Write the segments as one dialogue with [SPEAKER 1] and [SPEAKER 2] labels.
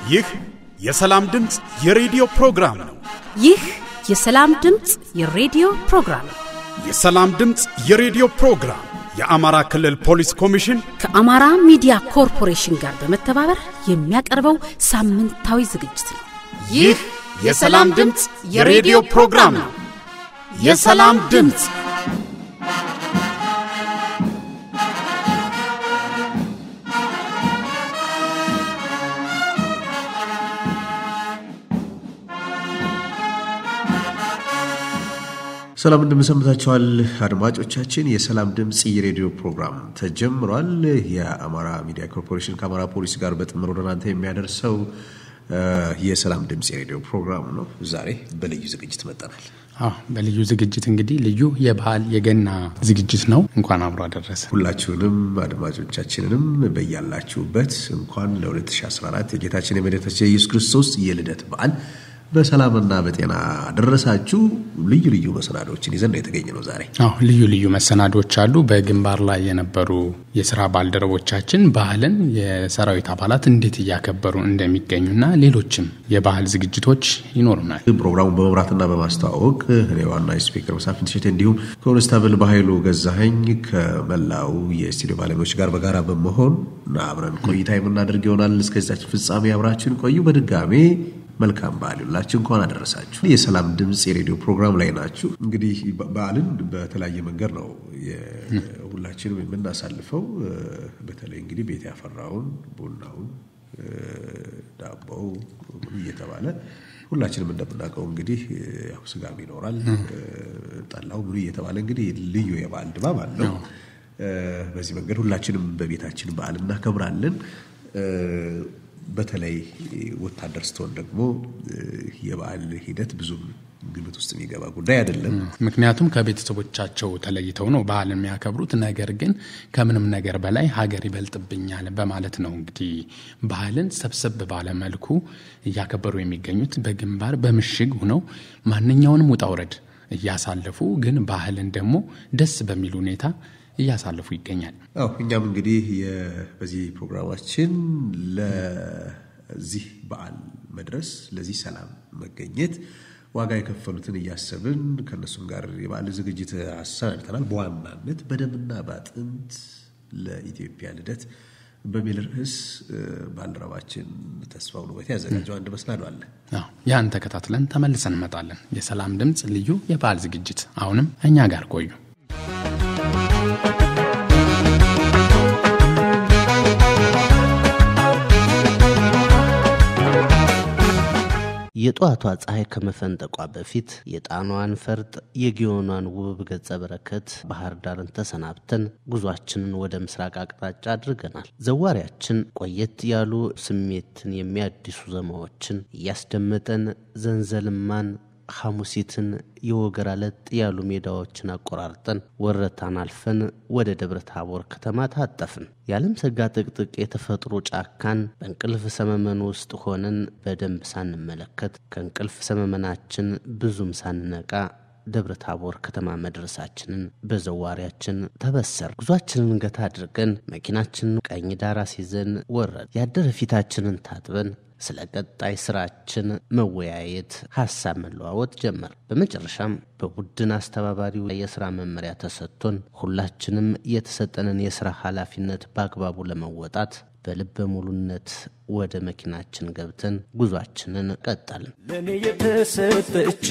[SPEAKER 1] ይህ የሰላም ድምፅ የሬዲዮ ፕሮግራም ነው።
[SPEAKER 2] ይህ የሰላም ድምፅ የሬዲዮ ፕሮግራም ነው።
[SPEAKER 1] የሰላም ድምፅ የሬዲዮ ፕሮግራም የአማራ ክልል ፖሊስ ኮሚሽን
[SPEAKER 2] ከአማራ ሚዲያ ኮርፖሬሽን ጋር በመተባበር የሚያቀርበው ሳምንታዊ ዝግጅት ነው።
[SPEAKER 1] ይህ የሰላም ድምፅ የሬዲዮ ፕሮግራም ነው። የሰላም ድምፅ
[SPEAKER 3] ሰላም እንደምሰምታችኋል አድማጮቻችን። የሰላም ድምፅ የሬዲዮ ፕሮግራም ተጀምሯል። የአማራ ሚዲያ ኮርፖሬሽን ከአማራ ፖሊስ ጋር በጥምር ወደ እናንተ የሚያደርሰው የሰላም ድምፅ የሬዲዮ ፕሮግራም ነው። ዛሬ በልዩ ዝግጅት መጠናል።
[SPEAKER 4] አዎ በልዩ ዝግጅት እንግዲህ ልዩ የበዓል የገና ዝግጅት ነው። እንኳን አብሮ አደረሰ።
[SPEAKER 3] ሁላችሁንም አድማጮቻችንንም በያላችሁበት እንኳን ለ2014 የጌታችን የመድኃኒታችን የኢየሱስ ክርስቶስ የልደት በዓል በሰላምና በጤና አደረሳችሁ። ልዩ ልዩ መሰናዶዎችን ይዘን ነው የተገኘ ነው ዛሬ።
[SPEAKER 4] አዎ ልዩ ልዩ መሰናዶች አሉ። በግንባር ላይ የነበሩ የስራ ባልደረቦቻችን ባህልን የሰራዊት አባላት እንዴት እያከበሩ እንደሚገኙና ሌሎችም የባህል ዝግጅቶች ይኖሩናል።
[SPEAKER 3] ፕሮግራሙን በመምራትና በማስተዋወቅ እኔ ዋና ስፒከር መሳፍንት እሸቴ እንዲሁም ኮንስታብል በኃይሉ ገዛኸኝ ከመላው የስቱዲዮ ባለሙያዎች ጋር በጋራ በመሆን አብረን ቆይታ የምናደርግ ይሆናል። እስከዚያችን ፍጻሜ አብራችን ቆዩ። በድጋሜ መልካም በዓል ይሁንላችሁ። እንኳን አደረሳችሁ። የሰላም ድምፅ የሬዲዮ ፕሮግራም ላይ ናችሁ። እንግዲህ በዓልን በተለያየ መንገድ ነው ሁላችንም የምናሳልፈው። በተለይ እንግዲህ ቤት ያፈራውን ቡናውን፣ ዳቦው እየተባለ ሁላችንም እንደምናውቀው እንግዲህ ያው ስጋም ይኖራል፣ ጠላው ምኑ እየተባለ እንግዲህ ልዩ የበዓል ድባብ አለው። በዚህ መንገድ ሁላችንም በቤታችን በዓል እናከብራለን። በተለይ ወታደር ስትሆን ደግሞ የበዓል ሂደት ብዙም ግምት ውስጥ የሚገባ ጉዳይ አይደለም።
[SPEAKER 4] ምክንያቱም ከቤተሰቦቻቸው ተለይተው ነው በዓል የሚያከብሩት። ነገር ግን ከምንም ነገር በላይ ሀገር ይበልጥብኛል በማለት ነው እንግዲህ ባህልን ሰብሰብ ባለ መልኩ እያከበሩ የሚገኙት በግንባር በምሽግ ሆነው ማንኛውንም ውጣ ውረድ እያሳለፉ ግን ባህልን ደግሞ ደስ በሚል ሁኔታ እያሳለፉ ይገኛል።
[SPEAKER 3] አዎ እኛም እንግዲህ በዚህ ፕሮግራማችን ለዚህ በዓል መድረስ ለዚህ ሰላም መገኘት ዋጋ የከፈሉትን እያሰብን ከእነሱም ጋር የበዓል ዝግጅት አሰናድተናል። በዋናነት በደምና በአጥንት ለኢትዮጵያ ልደት በሚል ርዕስ ባልደረባችን ተስፋው ውበቴ ያዘጋጀው አንድ መሰናዶ አለ።
[SPEAKER 4] ያን ተከታትለን ተመልሰን እንመጣለን። የሰላም ድምፅ ልዩ የበዓል ዝግጅት አሁንም እኛ ጋር ቆዩ።
[SPEAKER 5] የጠዋቷ ፀሐይ ከመፈንጠቋ በፊት የጣኗን ፈርጥ የጊዮኗን ውብ ገጸ በረከት ባህር ዳርን ተሰናብተን ጉዟችንን ወደ ምስራቅ አቅጣጫ አድርገናል። ዘዋሪያችን ቆየት ያሉ ስሜትን የሚያድሱ ዜማዎችን እያስደመጠን ዘንዘልማን ሐሙሲትን የወገራ ለጥ ያሉ ሜዳዎችን አቆራርጠን ወረታን አልፈን ወደ ደብረ ታቦር ከተማ ታጠፍን። የዓለም ሰጋ ጥቅጥቅ የተፈጥሮ ጫካን በእንቅልፍ ሰመመን ውስጥ ሆነን በደንብ ሳንመለከት ከእንቅልፍ ሰመመናችን ብዙም ሳንነቃ ደብረ ታቦር ከተማ መድረሳችንን በዘዋሪያችን ተበሰር። ጉዟችንን ገታ አድርገን መኪናችንን ቀኝ ዳር አስይዘን ወረድ። ያደረ ፊታችንን ታጥበን ስለ ቀጣይ ስራችን መወያየት፣ ሀሳብ መለዋወጥ ጀመር። በመጨረሻም በቡድን አስተባባሪው የስራ መመሪያ ተሰጥቶን ሁላችንም የተሰጠንን የስራ ኃላፊነት በአግባቡ ለመወጣት በልበ ሙሉነት ወደ መኪናችን ገብተን ጉዟችንን ቀጠልን።
[SPEAKER 6] ለእኔ የተሰጠች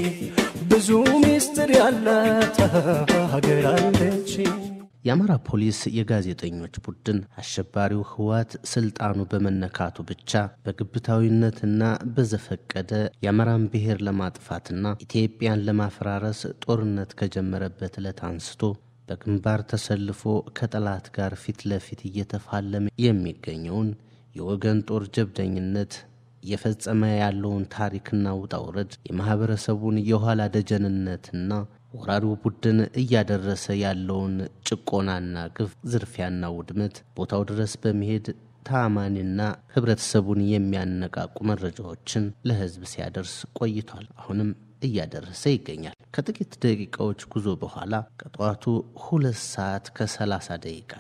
[SPEAKER 6] ብዙ ሚስጥር ያላት ሀገር አለች።
[SPEAKER 5] የአማራ ፖሊስ የጋዜጠኞች ቡድን አሸባሪው ህወሓት ስልጣኑ በመነካቱ ብቻ በግብታዊነትና በዘፈቀደ የአማራን ብሔር ለማጥፋትና ኢትዮጵያን ለማፈራረስ ጦርነት ከጀመረበት ዕለት አንስቶ በግንባር ተሰልፎ ከጠላት ጋር ፊት ለፊት እየተፋለመ የሚገኘውን የወገን ጦር ጀብደኝነት እየፈጸመ ያለውን ታሪክና ውጣውረድ የማኅበረሰቡን የኋላ ደጀንነትና ወራሪው ቡድን እያደረሰ ያለውን ጭቆናና ግፍ፣ ዝርፊያና ውድመት ቦታው ድረስ በመሄድ ተአማኒና ህብረተሰቡን የሚያነቃቁ መረጃዎችን ለህዝብ ሲያደርስ ቆይቷል። አሁንም እያደረሰ ይገኛል። ከጥቂት ደቂቃዎች ጉዞ በኋላ ከጠዋቱ ሁለት ሰዓት ከሰላሳ ደቂቃ ላይ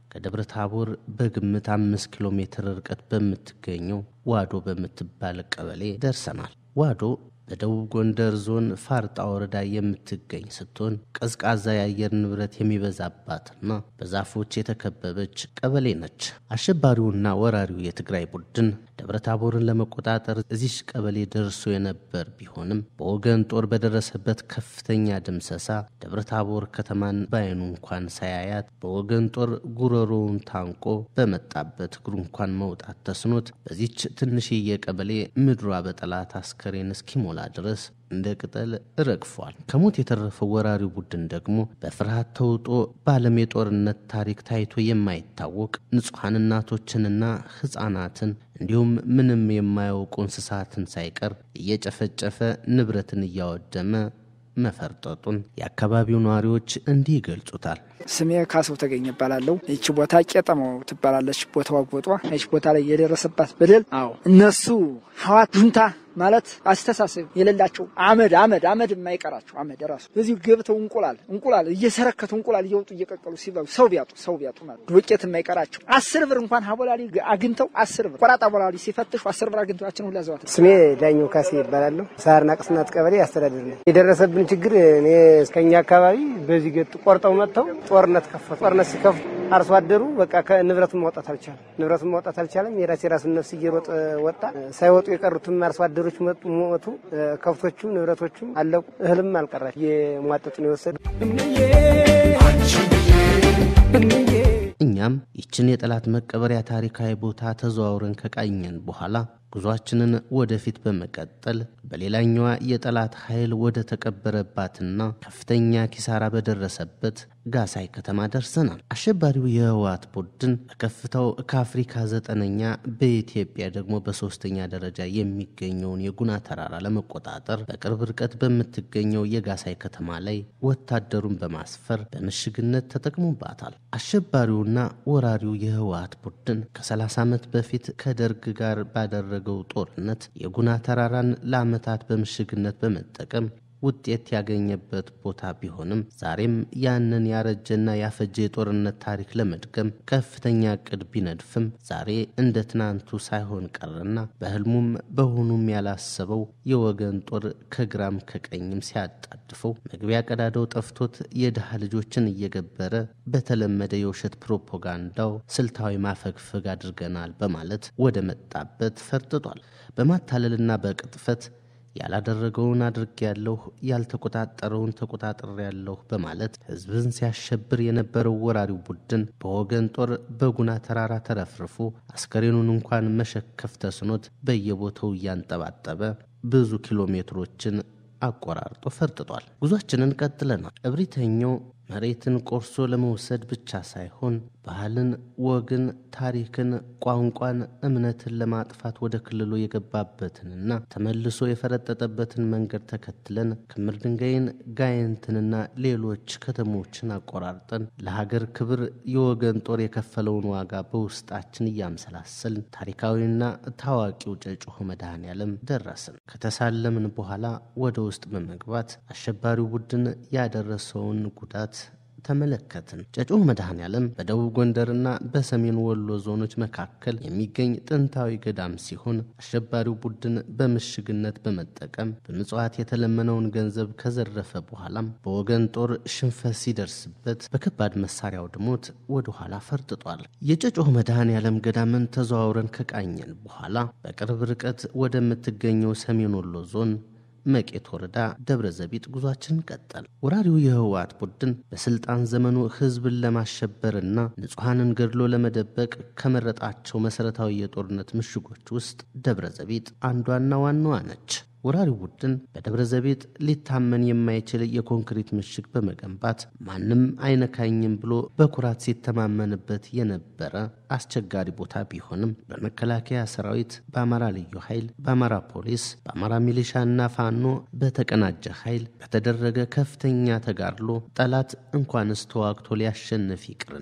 [SPEAKER 5] ከደብረ ታቦር በግምት አምስት ኪሎ ሜትር ርቀት በምትገኘው ዋዶ በምትባል ቀበሌ ደርሰናል። ዋዶ በደቡብ ጎንደር ዞን ፋርጣ ወረዳ የምትገኝ ስትሆን ቀዝቃዛ የአየር ንብረት የሚበዛባትና በዛፎች የተከበበች ቀበሌ ነች። አሸባሪውና ወራሪው የትግራይ ቡድን ደብረታቦርን ለመቆጣጠር እዚች ቀበሌ ደርሶ የነበር ቢሆንም በወገን ጦር በደረሰበት ከፍተኛ ድምሰሳ ደብረታቦር ከተማን በዓይኑ እንኳን ሳያያት በወገን ጦር ጉሮሮውን ታንቆ በመጣበት እግሩ እንኳን መውጣት ተስኖት በዚች ትንሽዬ ቀበሌ ምድሯ በጠላት አስከሬን እስኪሞላ ድረስ እንደ ቅጠል ረግፏል። ከሞት የተረፈው ወራሪው ቡድን ደግሞ በፍርሃት ተውጦ በዓለም የጦርነት ታሪክ ታይቶ የማይታወቅ ንጹሐን እናቶችንና ሕፃናትን እንዲሁም ምንም የማያውቁ እንስሳትን ሳይቀር እየጨፈጨፈ ንብረትን እያወደመ መፈርጠጡን የአካባቢው ነዋሪዎች እንዲህ ይገልጹታል።
[SPEAKER 7] ስሜ ካሰው ተገኘ እባላለሁ። ይቺ ቦታ ቄጠማው ትባላለች። ቦታዋ ቦጧ ይቺ ቦታ ላይ የደረሰባት በደል አዎ እነሱ ሀዋት ጁንታ ማለት አስተሳሰብ የሌላቸው አመድ አመድ አመድ የማይቀራቸው አመድ ራሱ እዚሁ ገብተው እንቁላል እንቁላል እየሰረከቱ እንቁላል እየወጡ እየቀቀሉ ሲበሉ ሰው ቢያጡ ሰው ቢያጡ ማለት ዱቄት የማይቀራቸው አስር ብር እንኳን ሀቦላሊ አግኝተው አስር ብር ቆራጣ ቦላሊ ሲፈትሹ አስር ብር አግኝተዋችን ሁላ ዘዋት
[SPEAKER 8] ስሜ ዳኘው ካሴ ይባላለሁ። ሳርና ቅስናት ቀበሌ አስተዳደር ነው። የደረሰብን ችግር እኔ እስከኛ አካባቢ በዚህ ገጥ ቆርጠው መጥተው ጦርነት ከፈቱ። ጦርነት ሲከፍቱ አርሶ አደሩ በቃ ከንብረቱን ማውጣት አልቻለም። ንብረቱን ማውጣት አልቻለም። የራስ የራሱን ነፍስ እየሮጠ ወጣ። ሳይወጡ የቀሩትም አርሶ አደሮች መጡ፣ ሞቱ። ከብቶቹም ንብረቶቹም አለቁ። እህልም አልቀራች የሟጠጡ ነው የወሰዱ።
[SPEAKER 5] እኛም ይችን የጠላት መቀበሪያ ታሪካዊ ቦታ ተዘዋውረን ከቃኘን በኋላ ጉዟችንን ወደፊት በመቀጠል በሌላኛዋ የጠላት ኃይል ወደ ተቀበረባትና ከፍተኛ ኪሳራ በደረሰበት ጋሳይ ከተማ ደርሰናል። አሸባሪው የህወሓት ቡድን በከፍታው ከአፍሪካ ዘጠነኛ በኢትዮጵያ ደግሞ በሶስተኛ ደረጃ የሚገኘውን የጉና ተራራ ለመቆጣጠር በቅርብ ርቀት በምትገኘው የጋሳይ ከተማ ላይ ወታደሩን በማስፈር በምሽግነት ተጠቅሞባታል። አሸባሪውና ወራሪው የህወሓት ቡድን ከ30 ዓመት በፊት ከደርግ ጋር ባደረገው ጦርነት የጉና ተራራን ለዓመታት በምሽግነት በመጠቀም ውጤት ያገኘበት ቦታ ቢሆንም ዛሬም ያንን ያረጀና ያፈጀ የጦርነት ታሪክ ለመድገም ከፍተኛ እቅድ ቢነድፍም ዛሬ እንደ ትናንቱ ሳይሆን ቀረና በህልሙም በሆኑም ያላሰበው የወገን ጦር ከግራም ከቀኝም ሲያጣድፈው መግቢያ ቀዳዳው ጠፍቶት የድሃ ልጆችን እየገበረ በተለመደ የውሸት ፕሮፓጋንዳው ስልታዊ ማፈግፈግ አድርገናል በማለት ወደ መጣበት ፈርጥጧል። በማታለልና በቅጥፈት ያላደረገውን አድርጌያለሁ፣ ያልተቆጣጠረውን ተቆጣጥሬያለሁ በማለት ህዝብን ሲያሸብር የነበረው ወራሪው ቡድን በወገን ጦር በጉና ተራራ ተረፍርፎ አስከሬኑን እንኳን መሸከፍ ተስኖት በየቦታው እያንጠባጠበ ብዙ ኪሎ ሜትሮችን አቆራርጦ ፈርጥጧል። ጉዟችንን ቀጥለናል። እብሪተኛው መሬትን ቆርሶ ለመውሰድ ብቻ ሳይሆን ባህልን፣ ወግን፣ ታሪክን፣ ቋንቋን፣ እምነትን ለማጥፋት ወደ ክልሉ የገባበትንና ተመልሶ የፈረጠጠበትን መንገድ ተከትለን ክምር ድንጋይን፣ ጋይንትንና ሌሎች ከተሞችን አቆራርጠን ለሀገር ክብር የወገን ጦር የከፈለውን ዋጋ በውስጣችን እያምሰላሰልን ታሪካዊና ታዋቂው ጨጭሆ መድኃኔ ዓለም ደረስን። ከተሳለምን በኋላ ወደ ውስጥ በመግባት አሸባሪው ቡድን ያደረሰውን ጉዳት ተመለከትን። ጨጮ መድኃኔ ዓለም በደቡብ ጎንደርና በሰሜን ወሎ ዞኖች መካከል የሚገኝ ጥንታዊ ገዳም ሲሆን አሸባሪው ቡድን በምሽግነት በመጠቀም በምጽዋት የተለመነውን ገንዘብ ከዘረፈ በኋላም በወገን ጦር ሽንፈት ሲደርስበት በከባድ መሳሪያ አውድሞት ወደ ኋላ ፈርጥጧል። የጨጮ መድኃኔ ዓለም ገዳምን ተዘዋውረን ከቃኘን በኋላ በቅርብ ርቀት ወደምትገኘው ሰሜን ወሎ ዞን መቄት ወረዳ ደብረ ዘቢጥ ጉዟችንን ቀጠል። ወራሪው የህወሓት ቡድን በስልጣን ዘመኑ ህዝብን ለማሸበርና ንጹሐንን ገድሎ ለመደበቅ ከመረጣቸው መሠረታዊ የጦርነት ምሽጎች ውስጥ ደብረ ዘቢጥ አንዷና ዋናዋ ነች። ወራሪው ቡድን በደብረ ዘቢጥ ሊታመን የማይችል የኮንክሪት ምሽግ በመገንባት ማንም አይነካኝም ብሎ በኩራት ሲተማመንበት የነበረ አስቸጋሪ ቦታ ቢሆንም በመከላከያ ሰራዊት፣ በአማራ ልዩ ኃይል፣ በአማራ ፖሊስ፣ በአማራ ሚሊሻና ፋኖ በተቀናጀ ኃይል በተደረገ ከፍተኛ ተጋድሎ ጠላት እንኳንስ ተዋግቶ ሊያሸንፍ ይቅርና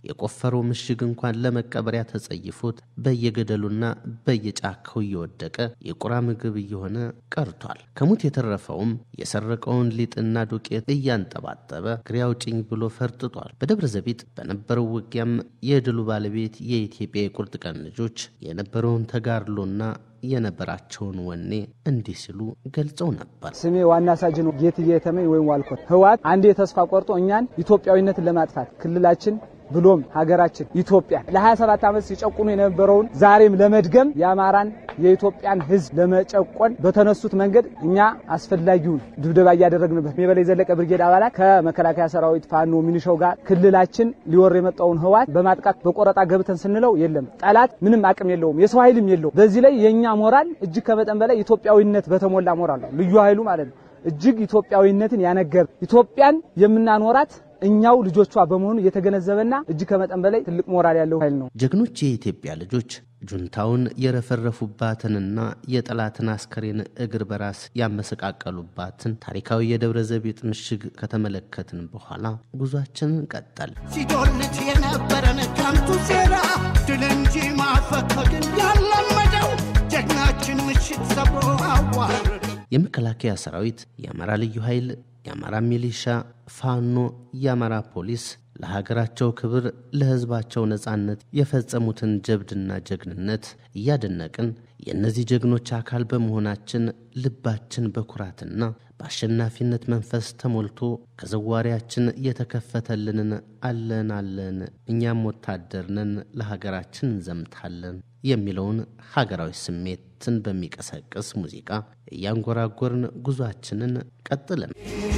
[SPEAKER 5] የቆፈረው ምሽግ እንኳን ለመቀበሪያ ተጸይፎት በየገደሉና በየጫካው እየወደቀ የቁራ ምግብ እየሆነ ቀርቷል። ከሙት የተረፈውም የሰረቀውን ሊጥና ዱቄት እያንጠባጠበ ግሬ አውጭኝ ብሎ ፈርጥጧል። በደብረ ዘቢጥ በነበረው ውጊያም የድሉ ባለቤት የኢትዮጵያ የቁርጥ ቀን ልጆች የነበረውን ተጋድሎና የነበራቸውን ወኔ እንዲህ ሲሉ ገልጸው ነበር።
[SPEAKER 9] ስሜ ዋና ሳጅን ጌትዬ የተመኝ ወይም ዋልኮት ህወሓት አንዴ ተስፋ ቆርጦ እኛን ኢትዮጵያዊነትን ለማጥፋት ክልላችን ብሎም ሀገራችን ኢትዮጵያ ለ27 ዓመት ሲጨቁኑ የነበረውን ዛሬም ለመድገም የአማራን የኢትዮጵያን ሕዝብ ለመጨቆን በተነሱት መንገድ እኛ አስፈላጊውን ድብደባ እያደረግንበት የበላይ ዘለቀ ብርጌድ አባላት ከመከላከያ ሰራዊት ፋኖ ሚኒሻው ጋር ክልላችን ሊወር የመጣውን ህወሓት በማጥቃት በቆረጣ ገብተን ስንለው የለም ጠላት ምንም አቅም የለውም፣ የሰው ኃይልም የለውም። በዚህ ላይ የእኛ ሞራል እጅግ ከመጠን በላይ ኢትዮጵያዊነት በተሞላ ሞራል ነው ልዩ ኃይሉ ማለት ነው። እጅግ ኢትዮጵያዊነትን ያነገር ኢትዮጵያን የምናኖራት እኛው ልጆቿ በመሆኑ የተገነዘበና እጅግ ከመጠን በላይ ትልቅ ሞራል ያለው ኃይል ነው።
[SPEAKER 5] ጀግኖች የኢትዮጵያ ልጆች ጁንታውን የረፈረፉባትንና የጠላትን አስከሬን እግር በራስ ያመሰቃቀሉባትን ታሪካዊ የደብረ ዘቢጥ ምሽግ ከተመለከትን በኋላ ጉዟችንን ቀጠል።
[SPEAKER 10] ሲዶልት የነበረን ከንቱ ሴራ ድል እንጂ ማፈግፈግን ያለመደው ጀግናችን ምሽት ሰብሮ አዋረደው።
[SPEAKER 5] የመከላከያ ሰራዊት፣ የአማራ ልዩ ኃይል፣ የአማራ ሚሊሻ፣ ፋኖ፣ የአማራ ፖሊስ ለሀገራቸው ክብር ለሕዝባቸው ነጻነት የፈጸሙትን ጀብድና ጀግንነት እያደነቅን የእነዚህ ጀግኖች አካል በመሆናችን ልባችን በኩራትና በአሸናፊነት መንፈስ ተሞልቶ ከዘዋሪያችን የተከፈተልንን አለን አለን እኛም ወታደር ነን ለሀገራችን እንዘምታለን የሚለውን ሀገራዊ ስሜትን በሚቀሰቅስ ሙዚቃ እያንጎራጎርን ጉዟችንን ቀጥልን።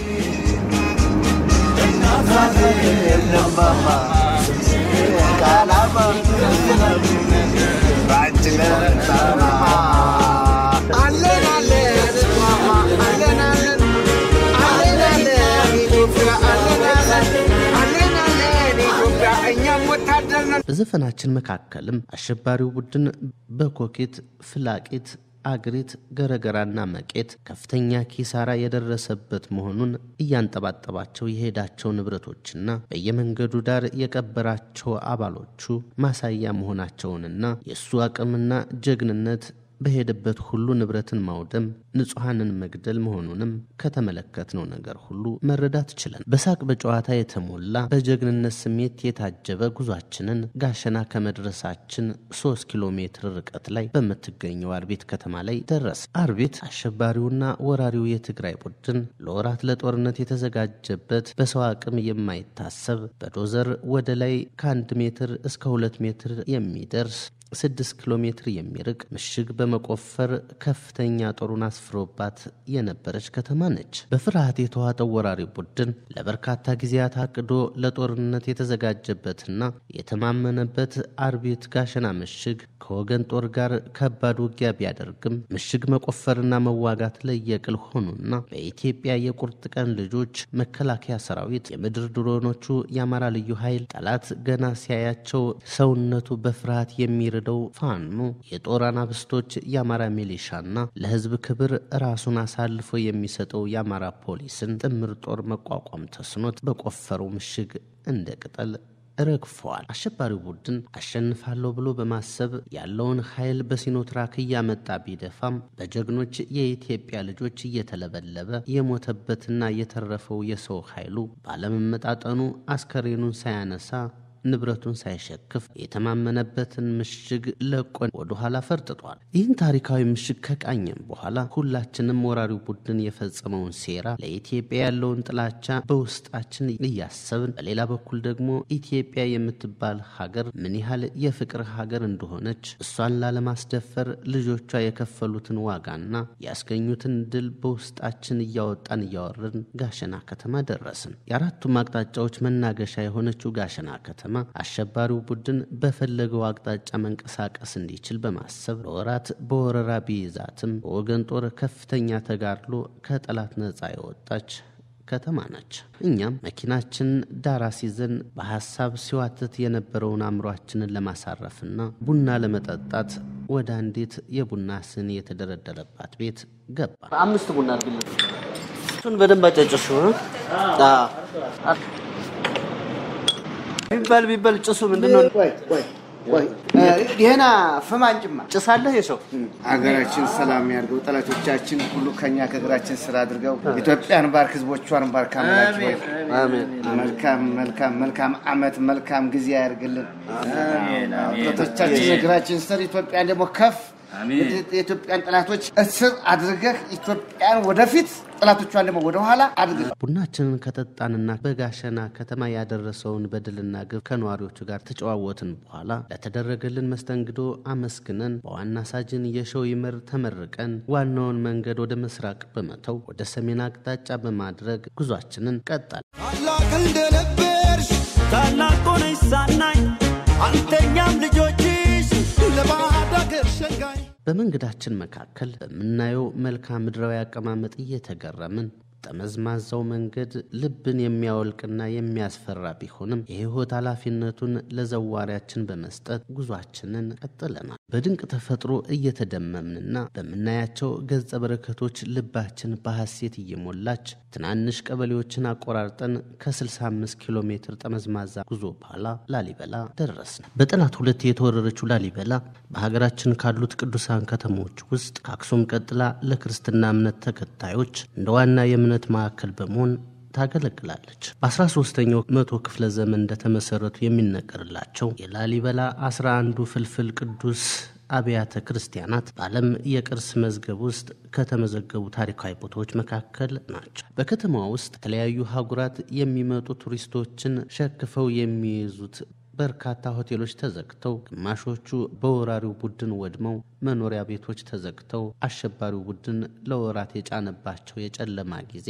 [SPEAKER 5] በዘፈናችን መካከልም አሸባሪው ቡድን በኮኬት ፍላቂት አግሪት ገረገራና መቄት ከፍተኛ ኪሳራ የደረሰበት መሆኑን እያንጠባጠባቸው የሄዳቸው ንብረቶችና በየመንገዱ ዳር የቀበራቸው አባሎቹ ማሳያ መሆናቸውንና የእሱ አቅምና ጀግንነት በሄደበት ሁሉ ንብረትን ማውደም፣ ንጹሐንን መግደል መሆኑንም ከተመለከትነው ነገር ሁሉ መረዳት ችለን በሳቅ በጨዋታ የተሞላ በጀግንነት ስሜት የታጀበ ጉዟችንን ጋሸና ከመድረሳችን ሶስት ኪሎ ሜትር ርቀት ላይ በምትገኘው አርቤት ከተማ ላይ ደረስ። አርቤት አሸባሪውና ወራሪው የትግራይ ቡድን ለወራት ለጦርነት የተዘጋጀበት በሰው አቅም የማይታሰብ በዶዘር ወደ ላይ ከአንድ ሜትር እስከ ሁለት ሜትር የሚደርስ ስድስት ኪሎ ሜትር የሚርቅ ምሽግ በመቆፈር ከፍተኛ ጦሩን አስፍሮባት የነበረች ከተማ ነች። በፍርሃት የተዋጠው ወራሪ ቡድን ለበርካታ ጊዜያት አቅዶ ለጦርነት የተዘጋጀበትና የተማመነበት አርቤት ጋሸና ምሽግ ከወገን ጦር ጋር ከባድ ውጊያ ቢያደርግም ምሽግ መቆፈርና መዋጋት ለየቅል ሆኑና በኢትዮጵያ የቁርጥ ቀን ልጆች መከላከያ ሰራዊት፣ የምድር ድሮኖቹ፣ የአማራ ልዩ ኃይል ጠላት ገና ሲያያቸው ሰውነቱ በፍርሃት የሚር ደው ፋኖ የጦር አናብስቶች የአማራ ሚሊሻና ለሕዝብ ክብር ራሱን አሳልፎ የሚሰጠው የአማራ ፖሊስን ጥምር ጦር መቋቋም ተስኖት በቆፈረው ምሽግ እንደ ቅጠል ረግፈዋል። አሸባሪው ቡድን አሸንፋለሁ ብሎ በማሰብ ያለውን ኃይል በሲኖትራክ እያመጣ ቢደፋም በጀግኖች የኢትዮጵያ ልጆች እየተለበለበ የሞተበትና የተረፈው የሰው ኃይሉ ባለመመጣጠኑ አስከሬኑን ሳያነሳ ንብረቱን ሳይሸክፍ የተማመነበትን ምሽግ ለቆን ወደ ኋላ ፈርጥጧል። ይህን ታሪካዊ ምሽግ ከቃኘም በኋላ ሁላችንም ወራሪው ቡድን የፈጸመውን ሴራ፣ ለኢትዮጵያ ያለውን ጥላቻ በውስጣችን እያሰብን፣ በሌላ በኩል ደግሞ ኢትዮጵያ የምትባል ሀገር ምን ያህል የፍቅር ሀገር እንደሆነች እሷን ላለማስደፈር ልጆቿ የከፈሉትን ዋጋና ያስገኙትን ድል በውስጣችን እያወጣን እያወረድን ጋሸና ከተማ ደረስን። የአራቱም አቅጣጫዎች መናገሻ የሆነችው ጋሸና ከተማ አሸባሪው ቡድን በፈለገው አቅጣጫ መንቀሳቀስ እንዲችል በማሰብ ለወራት በወረራ ቢይዛትም በወገን ጦር ከፍተኛ ተጋድሎ ከጠላት ነፃ የወጣች ከተማ ነች። እኛም መኪናችን ዳራ ሲዘን በሐሳብ ሲዋትት የነበረውን አእምሯችንን ለማሳረፍና ቡና ለመጠጣት ወደ አንዲት የቡና ስኒ የተደረደረባት ቤት ገባ።
[SPEAKER 11] አምስት ቡና አድርግልን። እሱን በደንብ አጫጭሽ
[SPEAKER 5] ቢባል ቢባል ጭሱ ምንድን ነው?
[SPEAKER 11] ቆይ ቆይ ቆይ ይሄና ፍማንጭማ
[SPEAKER 5] ጭሳለህ የሰው
[SPEAKER 11] ሀገራችን ሰላም ያድርገው። ጠላቶቻችን ሁሉ ከኛ ከእግራችን ስራ አድርገው ኢትዮጵያን ባርክ፣ ህዝቦቿን ባርክ። አምላክ ሆይ መልካም መልካም መልካም አመት መልካም ጊዜ ያደርግልን። ጠላቶቻችን እግራችን ስር ኢትዮጵያን ደግሞ ከፍ የኢትዮጵያን ጠላቶች እስር አድርገህ ኢትዮጵያን ወደፊት ጠላቶቿን ደግሞ ወደኋላ አድርግ።
[SPEAKER 5] ቡናችንን ከጠጣንና በጋሸና ከተማ ያደረሰውን በደልና ግፍ ከነዋሪዎቹ ጋር ተጨዋወትን በኋላ ለተደረገልን መስተንግዶ አመስግነን በዋና ሳጅን የሸው ይመር ተመርቀን ዋናውን መንገድ ወደ ምስራቅ በመተው ወደ ሰሜን አቅጣጫ በማድረግ ጉዟችንን ቀጠል
[SPEAKER 6] ታላቅ እንደነበርሽ ታላቅ ሆነሽ ሳናኝ አንተኛም ልጆችሽ ለባዕድ አገር ሸንጋይ
[SPEAKER 5] በመንገዳችን መካከል በምናየው መልክዓ ምድራዊ አቀማመጥ እየተገረምን ጠመዝማዛው መንገድ ልብን የሚያወልቅና የሚያስፈራ ቢሆንም የሕይወት ኃላፊነቱን ለዘዋሪያችን በመስጠት ጉዟችንን ቀጥለናል። በድንቅ ተፈጥሮ እየተደመምንና በምናያቸው ገጸ በረከቶች ልባችን በሐሴት እየሞላች ትናንሽ ቀበሌዎችን አቆራርጠን ከ65 ኪሎ ሜትር ጠመዝማዛ ጉዞ በኋላ ላሊበላ ደረስን። በጠላት ሁለት የተወረረችው ላሊበላ በሀገራችን ካሉት ቅዱሳን ከተሞች ውስጥ ከአክሱም ቀጥላ ለክርስትና እምነት ተከታዮች እንደ ዋና የእምነት ማዕከል በመሆን ታገለግላለች። በ13ኛው መቶ ክፍለ ዘመን እንደተመሰረቱ የሚነገርላቸው የላሊበላ 11ዱ ፍልፍል ቅዱስ አብያተ ክርስቲያናት በዓለም የቅርስ መዝገብ ውስጥ ከተመዘገቡ ታሪካዊ ቦታዎች መካከል ናቸው። በከተማዋ ውስጥ የተለያዩ ሀጉራት የሚመጡ ቱሪስቶችን ሸክፈው የሚይዙት በርካታ ሆቴሎች ተዘግተው፣ ግማሾቹ በወራሪው ቡድን ወድመው፣ መኖሪያ ቤቶች ተዘግተው፣ አሸባሪው ቡድን ለወራት የጫነባቸው የጨለማ ጊዜ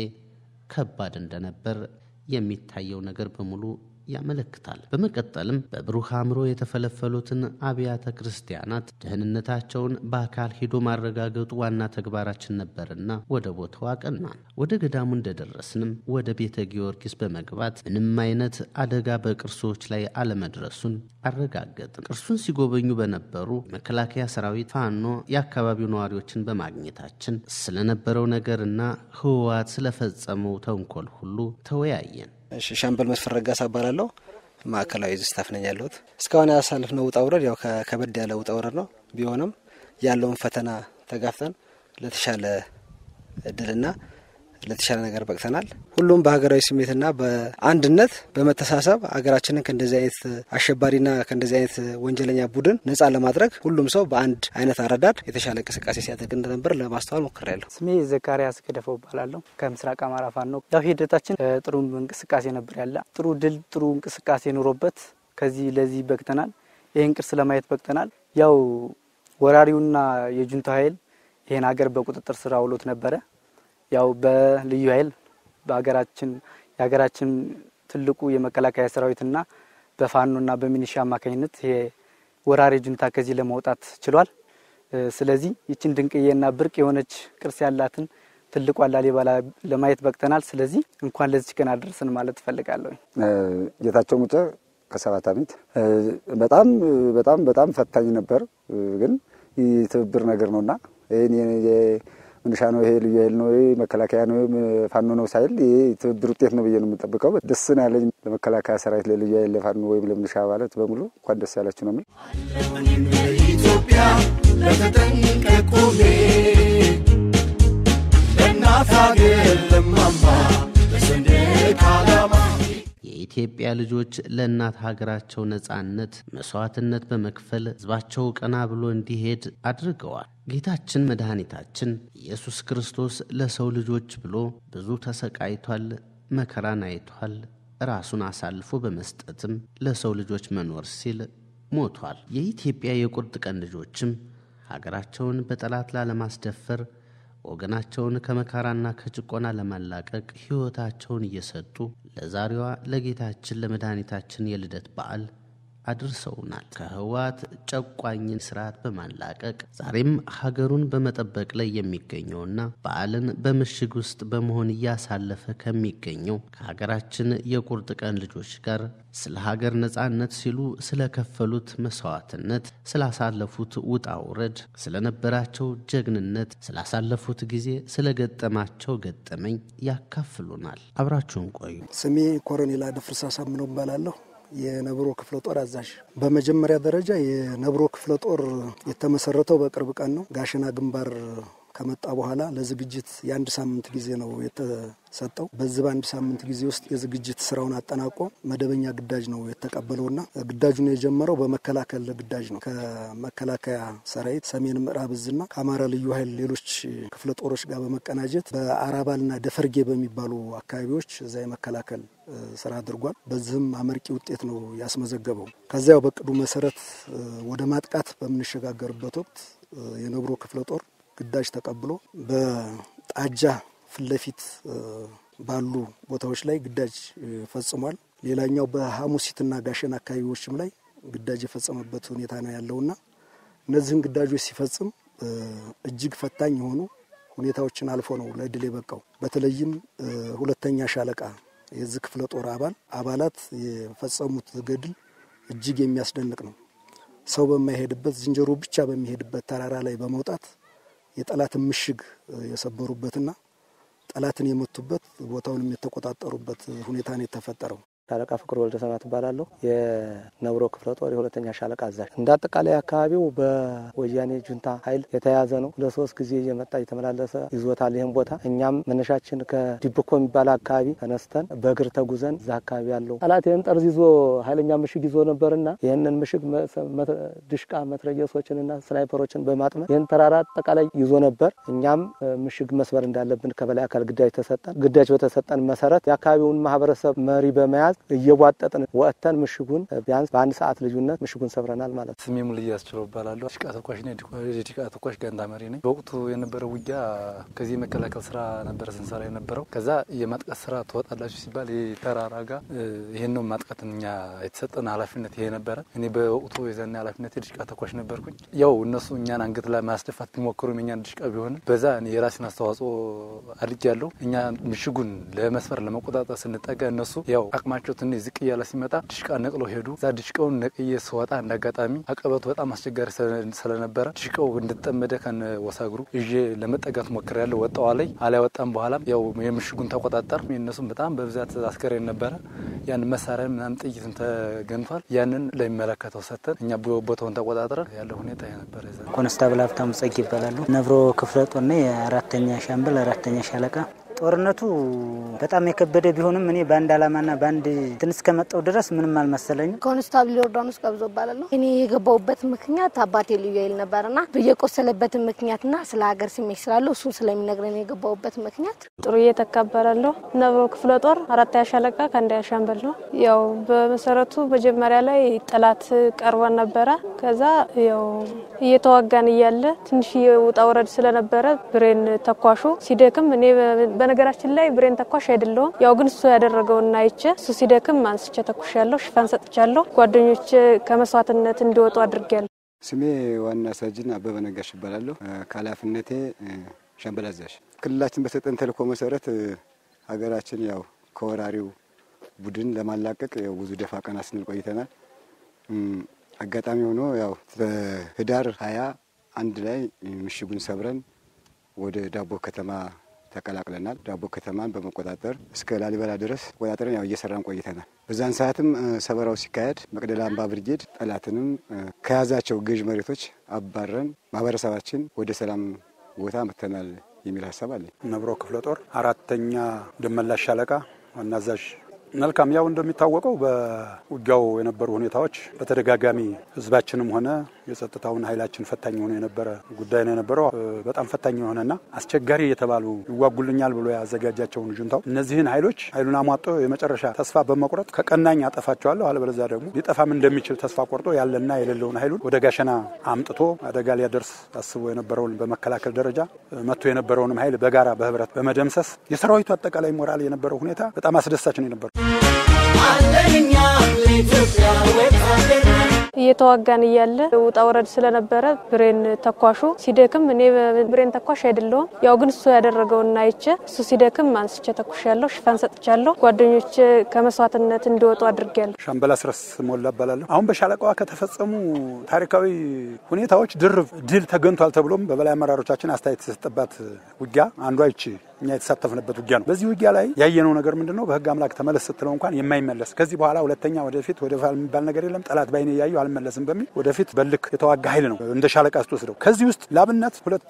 [SPEAKER 5] ከባድ እንደነበር የሚታየው ነገር በሙሉ ያመለክታል። በመቀጠልም በብሩህ አእምሮ የተፈለፈሉትን አብያተ ክርስቲያናት ደህንነታቸውን በአካል ሄዶ ማረጋገጡ ዋና ተግባራችን ነበርና ወደ ቦታው አቀናን። ወደ ገዳሙ እንደደረስንም ወደ ቤተ ጊዮርጊስ በመግባት ምንም አይነት አደጋ በቅርሶች ላይ አለመድረሱን አረጋገጥን። ቅርሱን ሲጎበኙ በነበሩ መከላከያ ሰራዊት፣ ፋኖ፣ የአካባቢው ነዋሪዎችን በማግኘታችን ስለነበረው ነገርና ህወሓት ስለፈጸመው ተንኮል ሁሉ ተወያየን።
[SPEAKER 12] እሺ ሻምበል መስፍን ረጋሳ እባላለሁ። ማዕከላዊ እዝ ስታፍ ነኝ ያለሁት። እስካሁን ያሳለፍነው ውጣ ውረድ ያው ከበድ ያለ ውጣ ውረድ ነው። ቢሆንም ያለውን ፈተና ተጋፍጠን ለተሻለ እድልና ለተሻለ ነገር በቅተናል። ሁሉም በሀገራዊ ስሜትና በአንድነት በመተሳሰብ ሀገራችንን ከእንደዚህ አይነት አሸባሪና ከእንደዚህ አይነት ወንጀለኛ ቡድን ነጻ ለማድረግ ሁሉም ሰው በአንድ አይነት አረዳድ የተሻለ እንቅስቃሴ ሲያደርግ እንደነበር ለማስተዋል ሞክሬያለሁ።
[SPEAKER 13] ስሜ ዘካሪያስ ገደፈው እባላለሁ። ከምስራቅ አማራ ፋኖ ነው። ያው ሂደታችን ጥሩ እንቅስቃሴ ነበር ያለ ጥሩ ድል ጥሩ እንቅስቃሴ ኑሮበት ከዚህ ለዚህ በቅተናል። ይህን ቅርስ ለማየት በቅተናል። ያው ወራሪውና የጁንታ ኃይል ይህን ሀገር በቁጥጥር ስር አውሎት ነበረ። ያው በልዩ ኃይል በሀገራችን የሀገራችን ትልቁ የመከላከያ ሰራዊትና በፋኖና በሚኒሻ አማካኝነት ይሄ ወራሪ ጁንታ ከዚህ ለማውጣት ችሏል። ስለዚህ ይችን ድንቅዬና ብርቅ የሆነች ቅርስ ያላትን ትልቋ ላሊበላ ለማየት በቅተናል። ስለዚህ እንኳን ለዚች ቀን አደረሰን ማለት እፈልጋለሁ።
[SPEAKER 14] ጌታቸው ሙጬ ከሰባት ዓመት በጣም በጣም በጣም ፈታኝ ነበር፣ ግን ትብብር ነገር ነውና ይህን ምንሻ ነው ይሄ ልዩ ኃይል ነው መከላከያ ነው ፋኖ ነው ሳይል ይሄ ትብብር ውጤት ነው ብዬ ነው የምጠብቀው። ደስ ነው ያለኝ ለመከላከያ ሰራዊት፣ ለልዩ ኃይል፣ ለፋኖ ወይም ለምንሻ አባላት በሙሉ እንኳን ደስ ያላችሁ ነው የምል።
[SPEAKER 6] ኢትዮጵያ ለተጠንቀቅ ቆሜ ለእናት ሀገር ለማማ ለሰንደቅ ዓላማ
[SPEAKER 5] የኢትዮጵያ ልጆች ለእናት ሀገራቸው ነጻነት መስዋዕትነት በመክፈል ሕዝባቸው ቀና ብሎ እንዲሄድ አድርገዋል። ጌታችን መድኃኒታችን ኢየሱስ ክርስቶስ ለሰው ልጆች ብሎ ብዙ ተሰቃይቷል፣ መከራን አይቷል። ራሱን አሳልፎ በመስጠትም ለሰው ልጆች መኖር ሲል ሞቷል። የኢትዮጵያ የቁርጥ ቀን ልጆችም ሀገራቸውን በጠላት ላለማስደፈር ወገናቸውን ከመከራና ከጭቆና ለማላቀቅ ሕይወታቸውን እየሰጡ ለዛሬዋ ለጌታችን ለመድኃኒታችን የልደት በዓል አድርሰውናል። ከህወሓት ጨቋኝን ስርዓት በማላቀቅ ዛሬም ሀገሩን በመጠበቅ ላይ የሚገኘውና በዓልን በምሽግ ውስጥ በመሆን እያሳለፈ ከሚገኘው ከሀገራችን የቁርጥ ቀን ልጆች ጋር ስለ ሀገር ነጻነት ሲሉ ስለከፈሉት መስዋዕትነት፣ ስላሳለፉት ውጣ ውረድ፣ ስለነበራቸው ጀግንነት፣ ስላሳለፉት ጊዜ፣ ስለገጠማቸው ገጠመኝ ያካፍሉናል። አብራችሁን ቆዩ።
[SPEAKER 15] ስሜ ኮሎኔል አደፍርስ አሳምነው እባላለሁ። የነብሮ ክፍለ ጦር አዛዥ። በመጀመሪያ ደረጃ የነብሮ ክፍለ ጦር የተመሰረተው በቅርብ ቀን ነው። ጋሸና ግንባር ከመጣ በኋላ ለዝግጅት የአንድ ሳምንት ጊዜ ነው የተሰጠው። በዚህ በአንድ ሳምንት ጊዜ ውስጥ የዝግጅት ስራውን አጠናቆ መደበኛ ግዳጅ ነው የተቀበለውና ግዳጁን የጀመረው በመከላከል ግዳጅ ነው። ከመከላከያ ሰራዊት ሰሜን ምዕራብ እዝና ከአማራ ልዩ ኃይል ሌሎች ክፍለ ጦሮች ጋር በመቀናጀት በአራባልና ደፈርጌ በሚባሉ አካባቢዎች እዛ የመከላከል ስራ አድርጓል። በዚህም አመርቂ ውጤት ነው ያስመዘገበው። ከዚያው በቅዱ መሰረት ወደ ማጥቃት በምንሸጋገርበት ወቅት የነብሮ ክፍለ ጦር ግዳጅ ተቀብሎ በጣጃ ፊት ለፊት ባሉ ቦታዎች ላይ ግዳጅ ፈጽሟል። ሌላኛው በሐሙሲትና ጋሸን አካባቢዎችም ላይ ግዳጅ የፈጸመበት ሁኔታ ነው ያለውና እነዚህን ግዳጆች ሲፈጽም እጅግ ፈታኝ የሆኑ ሁኔታዎችን አልፎ ነው ለድል የበቃው። በተለይም ሁለተኛ ሻለቃ የዚህ ክፍለ ጦር አባል አባላት የፈጸሙት ገድል እጅግ የሚያስደንቅ ነው። ሰው በማይሄድበት ዝንጀሮ ብቻ በሚሄድበት ተራራ ላይ በመውጣት የጠላትን ምሽግ የሰበሩበትና ጠላትን የመቱበት ቦታውንም የተቆጣጠሩበት ሁኔታ ነው የተፈጠረው።
[SPEAKER 12] ሻለቃ ፍቅር ወልደ ሰማ ትባላለሁ። የነብሮ ክፍለ ጦር የሁለተኛ ሻለቃ አዛዥ። እንደ አጠቃላይ አካባቢው በወያኔ ጁንታ ኃይል የተያዘ ነው። ለሶስት ጊዜ እየመጣ እየተመላለሰ ይዞታል ይህን ቦታ። እኛም መነሻችን ከዲብኮ የሚባል አካባቢ ተነስተን በእግር ተጉዘን እዛ አካባቢ ያለው ጠላት ይህን ጠርዝ ይዞ ኃይለኛ ምሽግ ይዞ ነበርና ይህንን ምሽግ ድሽቃ መትረየሶችንና ስናይፐሮችን በማጥመድ ይህን ተራራ አጠቃላይ ይዞ ነበር። እኛም ምሽግ መስበር እንዳለብን ከበላይ አካል ግዳጅ ተሰጠን። ግዳጅ በተሰጠን መሰረት የአካባቢውን ማህበረሰብ መሪ በመያዝ እየቧጠጥን ወጥተን ምሽጉን ቢያንስ በአንድ ሰዓት ልዩነት ምሽጉን ሰብረናል ማለት ነው።
[SPEAKER 16] ስሜ ሙልያ አስችለው እባላለሁ። ዲሽቃ ተኳሽ ነኝ። የዲሽቃ ተኳሽ ጋንታ መሪ ነኝ። በወቅቱ የነበረው ውጊያ ከዚህ የመከላከል ስራ ነበረ ስንሰራ የነበረው። ከዛ የማጥቃት ስራ ትወጣላችሁ ሲባል ተራራ ጋር ይህን ነው ማጥቃት እኛ የተሰጠን ኃላፊነት ይሄ ነበረ። እኔ በወቅቱ የዛኔ ኃላፊነት የዲሽቃ ተኳሽ ነበርኩኝ። ያው እነሱ እኛን አንገት ላይ ማስደፋት ቢሞክሩም የኛን ዲሽቃ ቢሆንም በዛ እኔ የራሴን አስተዋጽኦ አድርጌያለሁ። እኛ ምሽጉን ለመስፈር ለመቆጣጠር ስንጠጋ እነሱ ያው አቅማቸው ትንሽ ዝቅ እያለ ሲመጣ ድሽቃ ነቅለው ሄዱ። እዛ ድሽቃውን ነቅዬ ስወጣ እንደ አጋጣሚ አቀበቱ በጣም አስቸጋሪ ስለነበረ ድሽቃው እንድጠመደ ከነ ወሳግሩ ይዤ ለመጠጋት ሞክሬያለሁ። ወጣዋ ላይ አላይ ወጣም በኋላም ያው የምሽጉን ተቆጣጠር። የእነሱም በጣም በብዛት አስከሬን ነበረ። ያን መሳሪያ ምናምን ጥይትን ተገንቷል። ያንን ለሚመለከተው ሰጥተን እኛ ቦታውን ተቆጣጥረን ያለው ሁኔታ ነበረ።
[SPEAKER 17] ኮንስታብል ሀብታሙ ጸግ ይባላሉ። ነብሮ ክፍለ ጦርና የአራተኛ ሻምበል አራተኛ ሻለቃ ጦርነቱ በጣም የከበደ ቢሆንም እኔ በአንድ አላማና በአንድ እንትን እስከመጣው ድረስ ምንም አልመሰለኝም።
[SPEAKER 18] ኮንስታብል ዮርዳኖስ ቀብዞ እባላለሁ። እኔ የገባሁበት ምክንያት አባቴ ልዩ ኃይል ነበርና የቆሰለበትን ምክንያትና ስለ ሀገር ስሜት ስላለው እሱን ስለሚነግረን የገባሁበት ምክንያት
[SPEAKER 19] ጥሩ እየተካበራለሁ። ነብሮ ክፍለ ጦር አራተኛ ሻለቃ ከአንደኛ ሻምበል ነው። ያው በመሰረቱ መጀመሪያ ላይ ጠላት ቀርበን ነበረ። ከዛ ያው እየተዋጋን እያለ ትንሽ ውጣ ውረድ ስለነበረ ብሬን ተኳሹ ሲደክም እኔ በነገራችን ላይ ብሬን ተኳሽ አይደለሁም። ያው ግን እሱ ያደረገውና አይቼ እሱ ሲደክም አንስቼ ተኩሽ ያለሁ ሽፋን ሰጥቻለሁ። ጓደኞች ከመስዋዕትነት እንዲወጡ አድርጌያለሁ።
[SPEAKER 20] ስሜ ዋና ሳጅን አበበ ነጋሽ ይባላለሁ። ከኃላፊነቴ ሻምበል አዛዥ። ክልላችን በሰጠን ተልእኮ መሰረት ሀገራችን ያው ከወራሪው ቡድን ለማላቀቅ ያው ብዙ ደፋ ቀና ስንል ቆይተናል። አጋጣሚ ሆኖ ያው በህዳር ሀያ አንድ ላይ ምሽጉን ሰብረን ወደ ዳቦ ከተማ ተቀላቅለናል። ዳቦ ከተማን በመቆጣጠር እስከ ላሊበላ ድረስ ቆጣጠረን ያው እየሰራን ቆይተናል። በዛን ሰዓትም ሰበራው ሲካሄድ መቅደላ አምባ ብርጌድ ጠላትንም ከያዛቸው ገዥ መሬቶች አባረን ማህበረሰባችን ወደ ሰላም ቦታ መጥተናል የሚል ሀሳብ አለኝ።
[SPEAKER 1] ነብሮ ክፍለ ጦር አራተኛ ደመላሽ ሻለቃ ዋና አዛዥ መልካም ያው እንደሚታወቀው በውጊያው የነበሩ ሁኔታዎች በተደጋጋሚ ህዝባችንም ሆነ የጸጥታውን ኃይላችን ፈታኝ ሆኖ የነበረ ጉዳይ ነው የነበረው። በጣም ፈታኝ የሆነና አስቸጋሪ የተባሉ ይዋጉልኛል ብሎ ያዘጋጃቸውን ጁንታው እነዚህን ኃይሎች ኃይሉን አሟጦ የመጨረሻ ተስፋ በመቁረጥ ከቀናኝ አጠፋቸዋለሁ፣ አለበለዚያ ደግሞ ሊጠፋም እንደሚችል ተስፋ ቆርጦ ያለና የሌለውን ኃይሉን ወደ ጋሸና አምጥቶ አደጋ ሊያደርስ አስቦ የነበረውን በመከላከል ደረጃ መጥቶ የነበረውንም ኃይል በጋራ በህብረት በመደምሰስ የሰራዊቱ አጠቃላይ ሞራል የነበረው ሁኔታ በጣም አስደሳች ነው የነበረው።
[SPEAKER 19] እየተዋጋን እያለ ውጣ ውረድ ስለነበረ ብሬን ተኳሹ ሲደክም፣ እኔ ብሬን ተኳሽ አይደለሁም። ያው ግን እሱ ያደረገውን አይቼ እሱ ሲደክም አንስቼ ተኩሻለሁ፣ ሽፋን ሰጥቻለሁ። ጓደኞቼ ከመስዋዕትነት እንዲወጡ አድርጌያለሁ።
[SPEAKER 1] ሻምበል አስረስ ሞላ እባላለሁ። አሁን በሻለቃዋ ከተፈጸሙ ታሪካዊ ሁኔታዎች ድርብ ድል ተገንቷል ተብሎም በበላይ አመራሮቻችን አስተያየት የተሰጠባት ውጊያ አንዷ ይቺ እኛ የተሳተፍንበት ውጊያ ነው። በዚህ ውጊያ ላይ ያየነው ነገር ምንድን ነው? በህግ አምላክ ተመለስ ስትለው እንኳን የማይመለስ ከዚህ በኋላ ሁለተኛ ወደፊት ወደ ኋላ የሚባል ነገር የለም፣ ጠላት ባይኔ እያዩ አልመለስም በሚል ወደፊት በልክ የተዋጋ ኃይል ነው እንደ ሻለቃ ስትወስደው። ከዚህ ውስጥ ላብነት ሁለት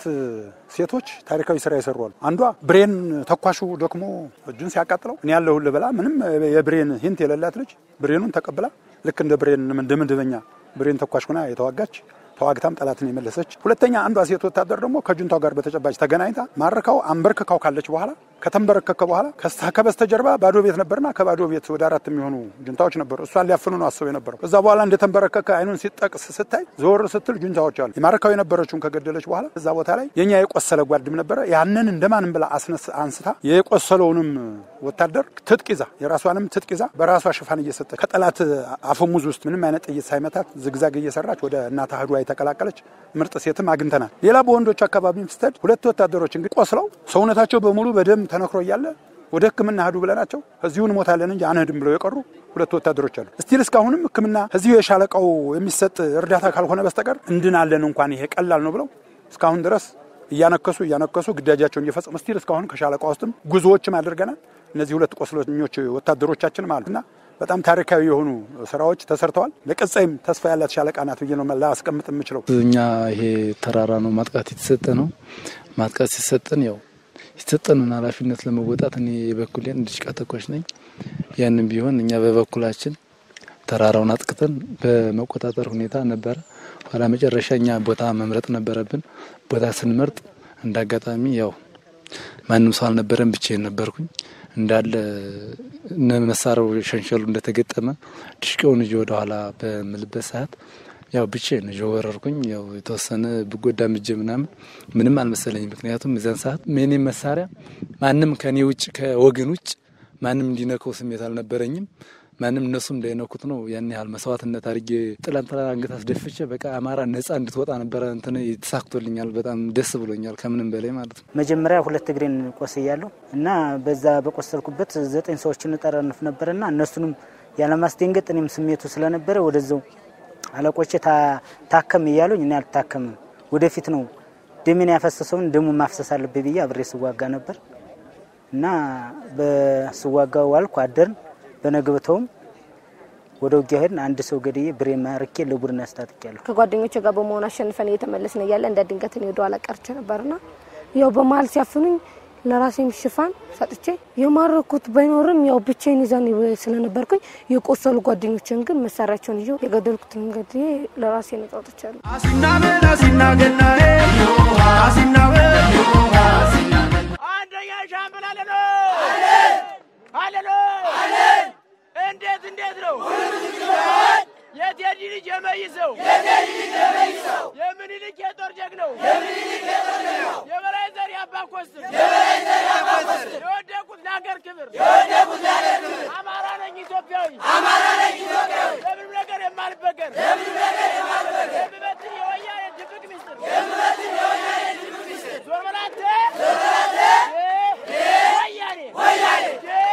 [SPEAKER 1] ሴቶች ታሪካዊ ስራ የሰሩ አሉ። አንዷ ብሬን ተኳሹ ደክሞ እጁን ሲያቃጥለው እኔ ያለሁልህ ብላ ምንም የብሬን ሂንት የሌላት ልጅ ብሬኑን ተቀብላ ልክ እንደ ብሬን እንደ ምድበኛ ብሬን ተኳሽ ሆና የተዋጋች ተዋግታም ጠላትን የመለሰች። ሁለተኛ አንዷ ሴት ወታደር ደግሞ ከጁንታው ጋር በተጨባጭ ተገናኝታ ማረካው አንበርክካው ካለች በኋላ ከተንበረከከ በኋላ ከበስተጀርባ ባዶ ቤት ነበርና ከባዶ ቤት ወደ አራት የሚሆኑ ጁንታዎች ነበሩ። እሷን ሊያፍኑ ነው አስበው የነበረው። ከዛ በኋላ እንደተንበረከከ አይኑን ሲጠቅስ ስታይ ዞር ስትል ጁንታዎች አሉ። የማረካው የነበረችውን ከገደለች በኋላ እዛ ቦታ ላይ የኛ የቆሰለ ጓድም ነበረ። ያንን እንደማንም ብላ አስነስ አንስታ የቆሰለውንም ወታደር ትጥቅ ይዛ የራሷንም ትጥቅ ይዛ በራሷ ሽፋን እየሰጠች ከጠላት አፈሙዝ ውስጥ ምንም አይነት ጥይት ሳይመታት ዝግዛግ እየሰራች ወደ እናት አህዷ የተቀላቀለች ምርጥ ሴትም አግኝተናል። ሌላ በወንዶች አካባቢ ስትሄድ ሁለት ወታደሮች እንግዲህ ቆስለው ሰውነታቸው በሙሉ በደም ተነክሮ እያለ ወደ ሕክምና ሂዱ ብለናቸው እዚሁ እንሞታለን እንጂ አንሄድም ብለው የቀሩ ሁለት ወታደሮች አሉ። እስቲል እስካሁንም ሕክምና እዚሁ የሻለቃው የሚሰጥ እርዳታ ካልሆነ በስተቀር እንድናለን እንኳን ይሄ ቀላል ነው ብለው እስካሁን ድረስ እያነከሱ እያነከሱ ግዳጃቸውን እየፈጸሙ እስቲል እስካሁን ከሻለቃ ውስጥም ጉዞዎችም አድርገናል። እነዚህ ሁለት ቆስለኞች ወታደሮቻችንም አሉ እና በጣም ታሪካዊ የሆኑ ስራዎች ተሰርተዋል። ለቀጣይም ተስፋ ያላት ሻለቃ ናት ብዬ ነው ላስቀምጥ የምችለው።
[SPEAKER 16] እኛ ይሄ ተራራ ነው ማጥቃት የተሰጠ ነው። ማጥቃት ሲሰጠን ያው የተሰጠንን ኃላፊነት ለመወጣት እኔ የበኩሌን ድሽቃ ተኳሽ ነኝ። ያንም ቢሆን እኛ በበኩላችን ተራራውን አጥቅተን በመቆጣጠር ሁኔታ ነበረ። ኋላ መጨረሻ እኛ ቦታ መምረጥ ነበረብን። ቦታ ስንመርጥ እንደ አጋጣሚ ያው ማንም ሰው አልነበረም፣ ብቻዬን ነበርኩኝ። እንዳለ መሳሪያው ሸንሸሉ እንደተገጠመ ድሽቃውን እጅ ወደ ኋላ በምልበት ሰዓት ያው ብቻዬን እጅ ወረርኩኝ። ያው የተወሰነ ብጎዳም እጄ ምናምን ምንም አልመሰለኝ። ምክንያቱም እዚያን ሰዓት የኔም መሳሪያ ማንም ከኔ ውጭ ከወገን ውጭ ማንም እንዲነከው ስሜት አልነበረኝም። ማንም እነሱ እንዳይነኩት ነው ያን ያህል መስዋዕትነት አድርጌ ጥላንጥላ አንገት አስደፍቼ በቃ አማራ ነጻ እንድትወጣ ነበረ እንትን ተሳክቶልኛል። በጣም ደስ ብሎኛል ከምንም በላይ ማለት ነው።
[SPEAKER 17] መጀመሪያ ሁለት እግሬን ቆስያለሁ እና በዛ በቆሰልኩበት ዘጠኝ ሰዎችን እጠረንፍ ነበርና እነሱንም ያለማስደንገጥ እኔም ስሜቱ ስለነበረ ወደዛው አለቆቼ ታከም እያሉኝ እኔ አልታከምም፣ ወደፊት ነው ደሜን ያፈሰሰውን ደሙ ማፍሰስ አለብኝ ብዬ አብሬ ስዋጋ ነበር እና በስዋጋው ዋልኩ አደርን። በነግብተውም ወደ ውጊያ ሄድን። አንድ ሰው ገድዬ ብሬ ማርኬ ለቡድን ያስታጥቂያለሁ።
[SPEAKER 18] ከጓደኞቼ ጋር በመሆን አሸንፈን እየተመለስን እያለ እንደ ድንገት እኔ ወደ ኋላ ቀርቼ ነበርና ያው በመሀል ሲያፍኑኝ ለራሴም ሽፋን ሰጥቼ የማረኩት ባይኖርም ያው ብቻዬን ይዘን ስለነበርኩኝ የቆሰሉ ጓደኞችን ግን መሳሪያቸውን ይዤ የገደልኩትን ገድዬ ለራሴ ነጻ ወጥቻለሁ።
[SPEAKER 6] አሲናበል አሲናገናዬ አሲናበል
[SPEAKER 21] አንደኛ ሻምበል አለሎ አለሎ እንዴት እንዴት ነው የቴዲ ልጅ የመይሰው የምኒልክ የጦር ጀግነው የበላይ ዘር የአባ ኮስትር የወደቁት ለሀገር ክብር አማራ ነኝ ኢትዮጵያዊ ለምንም ነገር የማልበገር የምበትን የወያኔ ድብቅ ሚስጥር ዞር በላተ ወያኔ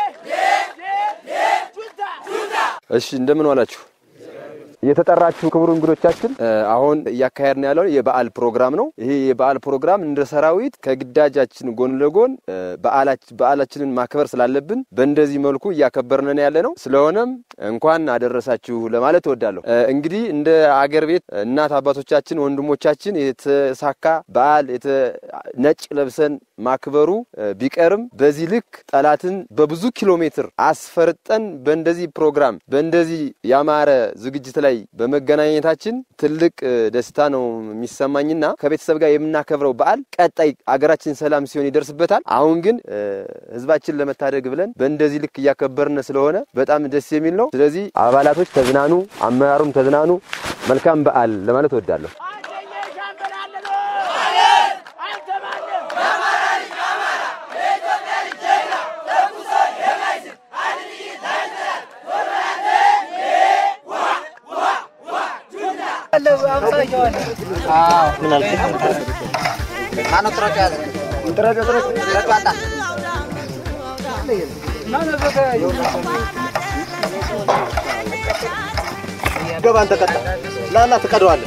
[SPEAKER 22] እሺ እንደምን ዋላችሁ? የተጠራችሁ ክቡር እንግዶቻችን አሁን እያካሄድን ያለው የበዓል ፕሮግራም ነው። ይሄ የበዓል ፕሮግራም እንደ ሰራዊት ከግዳጃችን ጎን ለጎን በዓላችንን ማክበር ስላለብን በእንደዚህ መልኩ እያከበርነን ያለ ነው። ስለሆነም እንኳን አደረሳችሁ ለማለት እወዳለሁ። እንግዲህ እንደ አገር ቤት እናት አባቶቻችን፣ ወንድሞቻችን የተሳካ በዓል ነጭ ለብሰን ማክበሩ ቢቀርም በዚህ ልክ ጠላትን በብዙ ኪሎ ሜትር አስፈርጠን በእንደዚህ ፕሮግራም በእንደዚህ ያማረ ዝግጅት ላይ በመገናኘታችን ትልቅ ደስታ ነው የሚሰማኝና ከቤተሰብ ጋር የምናከብረው በዓል ቀጣይ አገራችን ሰላም ሲሆን ይደርስበታል። አሁን ግን ሕዝባችን ለመታደግ ብለን በእንደዚህ ልክ እያከበርን ስለሆነ በጣም ደስ የሚል ነው። ስለዚህ አባላቶች ተዝናኑ፣ አመራሩም ተዝናኑ። መልካም በዓል ለማለት እወዳለሁ።
[SPEAKER 21] ጁንታ
[SPEAKER 2] ምን አልክ? ማነው ጥረጩ ያዘ? ጥረጩ ጥረጩ ጥረጩ አጣ
[SPEAKER 3] ገባ አንተ ቀጣ ላላ ትቀደዋለህ።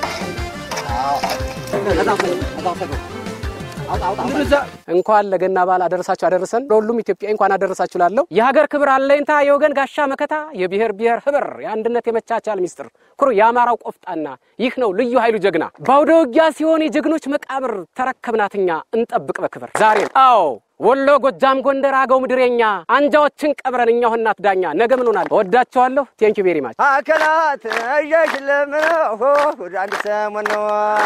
[SPEAKER 23] እንኳን ለገና በዓል አደረሳችሁ አደረሰን። ለሁሉም ኢትዮጵያዊ እንኳን አደረሳችሁ ላለው የሀገር ክብር አለኝታ የወገን ጋሻ መከታ የብሔር ብሔር ህብር የአንድነት የመቻቻል ሚስጥር ኩሩ የአማራው ቆፍጣና ይህ ነው ልዩ ኃይሉ ጀግና በአውደ ውጊያ ሲሆን የጀግኖች መቃብር ተረከብናትኛ እንጠብቅ በክብር ዛሬ አዎ ወሎ፣ ጎጃም፣ ጎንደር፣ አገው ምድሬኛ አንጃዎችን ቀብረን እኛው እናት ዳኛ ነገ ምን ሆናል? እወዳቸዋለሁ። ቴንኪ ቬሪ ማች
[SPEAKER 24] አከላት እየሽ ለምነው ወደ አንድ ሰሞን ነው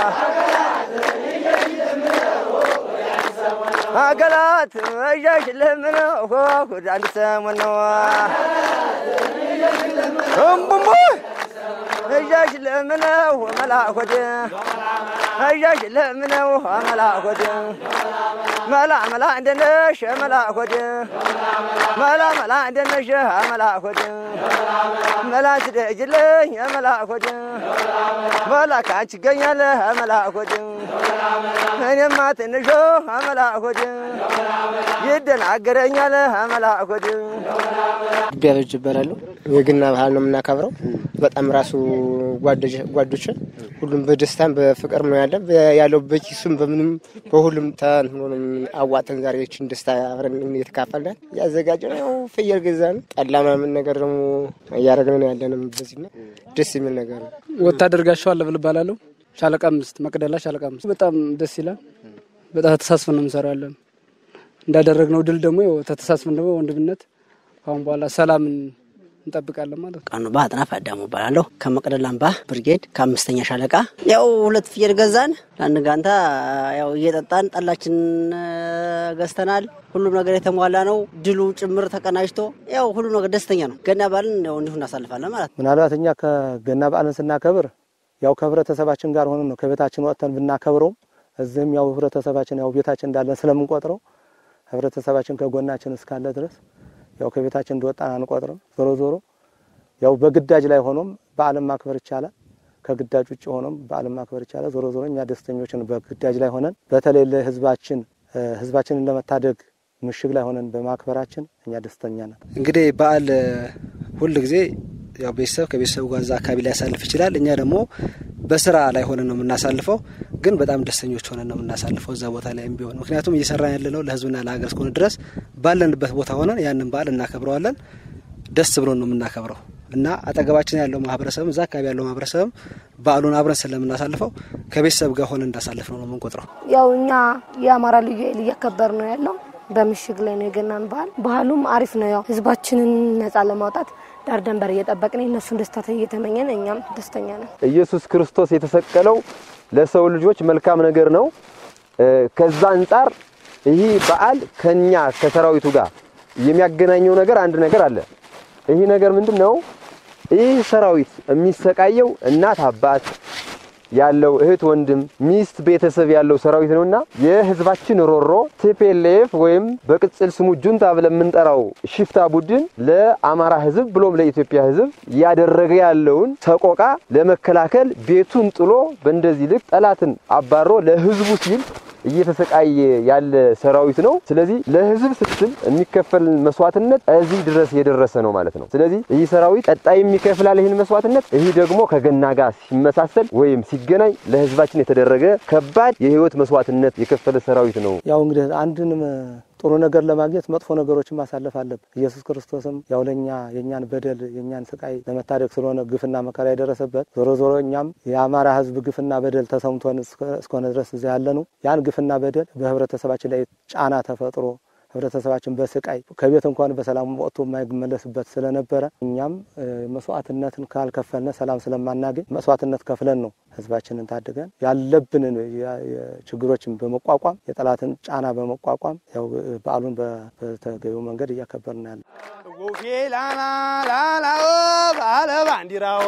[SPEAKER 24] አገላት እየሽ ለምነው ወደ አንድ ሰሞን ነው እምቡሙ እያሽ ለምነው መላኮድ እያሽ ለምነው መላኮድ መላ መላ እንደነሽ መላኮድ መላ መላ እንደነሽ መላኮድ መላ ስደጅልኝ መላኮድ መላ ካንቺ ይገኛል መላኮድ እኔማ ትንሾ መላኮድ ይደናገረኛል መላኮድ
[SPEAKER 25] ቢያበጅ ይባላሉ። የገና ባህል ነው የምናከብረው። በጣም ራሱ ጓዶች ሁሉም በደስታም በፍቅር ነው ያለ ያለው በኪሱም በምንም በሁሉም ተንትኖ ነው አዋጠን ዛሬ ይህችን ደስታ አብረን እየተካፈልን ያዘጋጀ ነው። ፍየል ገዛን፣ ጠላ ምናምን ነገር ደግሞ እያደረግን ነው ያለንም በዚህ ነው ደስ የሚል ነገር ነው።
[SPEAKER 23] ወታደር ጋሻው አለብል እባላለሁ። ሻለቃ አምስት መቅደላ ሻለቃ አምስት በጣም ደስ ይላል። በጣም ተሳስፈን ነው እንሰራለን። እንዳደረግነው ድል ደግሞ ያው ተተሳስፈን ደግሞ ወንድምነት አሁን በኋላ ሰላምን እንጠብቃለን ማለት ነው።
[SPEAKER 26] ቀኑ በአጥናፍ አዳሙ እባላለሁ ከመቅደላ አምባ ብርጌድ ከአምስተኛ ሻለቃ ያው ሁለት ፍየል ገዛን ለአንድ ጋንታ ያው እየጠጣን ጠላችን ገዝተናል። ሁሉም ነገር የተሟላ ነው። ድሉ ጭምር ተቀናጅቶ ያው ሁሉም ነገር ደስተኛ ነው። ገና በዓልን ያው እንዲሁ እናሳልፋለን ማለት ነው።
[SPEAKER 3] ምናልባት እኛ ከገና በዓልን ስናከብር ያው ከህብረተሰባችን ጋር ሆነን ነው ከቤታችን ወጥተን ብናከብረውም እዚህም ያው ህብረተሰባችን ያው ቤታችን እንዳለን ስለምንቆጥረው ህብረተሰባችን ከጎናችን እስካለ ድረስ ያው ከቤታችን እንደወጣን አንቆጥርም። ዞሮ ዞሮ ያው በግዳጅ ላይ ሆኖም በዓለም ማክበር ይቻላል። ከግዳጅ ውጭ ሆኖም በዓለም ማክበር ይቻላል። ዞሮ ዞሮ እኛ ደስተኞችን በግዳጅ ላይ ሆነን በተለይ ለህዝባችን ህዝባችንን ለመታደግ ምሽግ ላይ ሆነን በማክበራችን እኛ ደስተኛ ነን።
[SPEAKER 12] እንግዲህ በዓል ሁል ጊዜ ያው ቤተሰብ ከቤተሰቡ ጋር እዛ አካባቢ ላይ ያሳልፍ ይችላል። እኛ ደግሞ በስራ ላይ ሆነን ነው የምናሳልፈው፣ ግን በጣም ደስተኞች ሆነን ነው የምናሳልፈው እዛ ቦታ ላይም ቢሆን ምክንያቱም እየሰራን ያለነው ለህዝብና ለሀገር እስከሆነ ድረስ ባለንበት ቦታ ሆነን ያንን በዓል እናከብረዋለን። ደስ ብሎን ነው የምናከብረው እና አጠገባችን ያለው ማህበረሰብም እዛ አካባቢ ያለው ማህበረሰብም በዓሉን አብረን ስለምናሳልፈው ከቤተሰብ ጋር ሆነን እንዳሳልፍ ነው ነው የምንቆጥረው።
[SPEAKER 18] ያው እኛ የአማራ ልዩ ኃይል እያከበር ነው ያለው በምሽግ ላይ ነው የገናን ባህል። ባህሉም አሪፍ ነው። ያው ህዝባችንን ነጻ ለማውጣት ዳር ደንበር እየጠበቅን እነሱን ደስታ እየተመኘን እኛም ደስተኛ ነን።
[SPEAKER 22] ኢየሱስ ክርስቶስ የተሰቀለው ለሰው ልጆች መልካም ነገር ነው። ከዛ አንጻር ይህ በዓል ከኛ ከሰራዊቱ ጋር የሚያገናኘው ነገር አንድ ነገር አለ። ይህ ነገር ምንድን ነው? ይህ ሰራዊት የሚሰቃየው እናት አባት ያለው እህት ወንድም ሚስት ቤተሰብ ያለው ሰራዊት ነውና የህዝባችን ሮሮ ቲፒኤልኤፍ ወይም በቅጽል ስሙ ጁንታ ብለን የምንጠራው ሽፍታ ቡድን ለአማራ ህዝብ ብሎም ለኢትዮጵያ ህዝብ እያደረገ ያለውን ሰቆቃ ለመከላከል ቤቱን ጥሎ በእንደዚህ ልክ ጠላትን አባሮ ለህዝቡ ሲል እየተሰቃየ ያለ ሰራዊት ነው። ስለዚህ ለህዝብ ስትል የሚከፈል መስዋዕትነት እዚህ ድረስ የደረሰ ነው ማለት ነው። ስለዚህ ይህ ሰራዊት ቀጣይ የሚከፍላል ይህን መስዋዕትነት። ይህ ደግሞ ከገና ጋር ሲመሳሰል ወይም ሲገናኝ ለህዝባችን የተደረገ ከባድ የህይወት መስዋዕትነት የከፈለ ሰራዊት ነው።
[SPEAKER 3] ያው እንግዲህ አንድን ጥሩ ነገር ለማግኘት መጥፎ ነገሮችን ማሳለፍ አለብን። ኢየሱስ ክርስቶስም ያው ለእኛ የእኛን በደል የእኛን ስቃይ ለመታደግ ስለሆነ ግፍና መከራ የደረሰበት ዞሮ ዞሮ እኛም የአማራ ህዝብ ግፍና በደል ተሰምቶን እስከሆነ ድረስ እዚያ ያለ ነው ያን ግፍና በደል በህብረተሰባችን ላይ ጫና ተፈጥሮ ህብረተሰባችን በስቃይ ከቤት እንኳን በሰላም ወጥቶ የማይመለስበት ስለነበረ እኛም መስዋዕትነትን ካልከፈልነ ሰላም ስለማናገኝ መስዋዕትነት ከፍለን ነው ህዝባችንን ታድገን ያለብንን ችግሮችን በመቋቋም የጠላትን ጫና በመቋቋም ያው በዓሉን በተገቢው መንገድ እያከበርን ያለ
[SPEAKER 24] ባለ ባንዲራው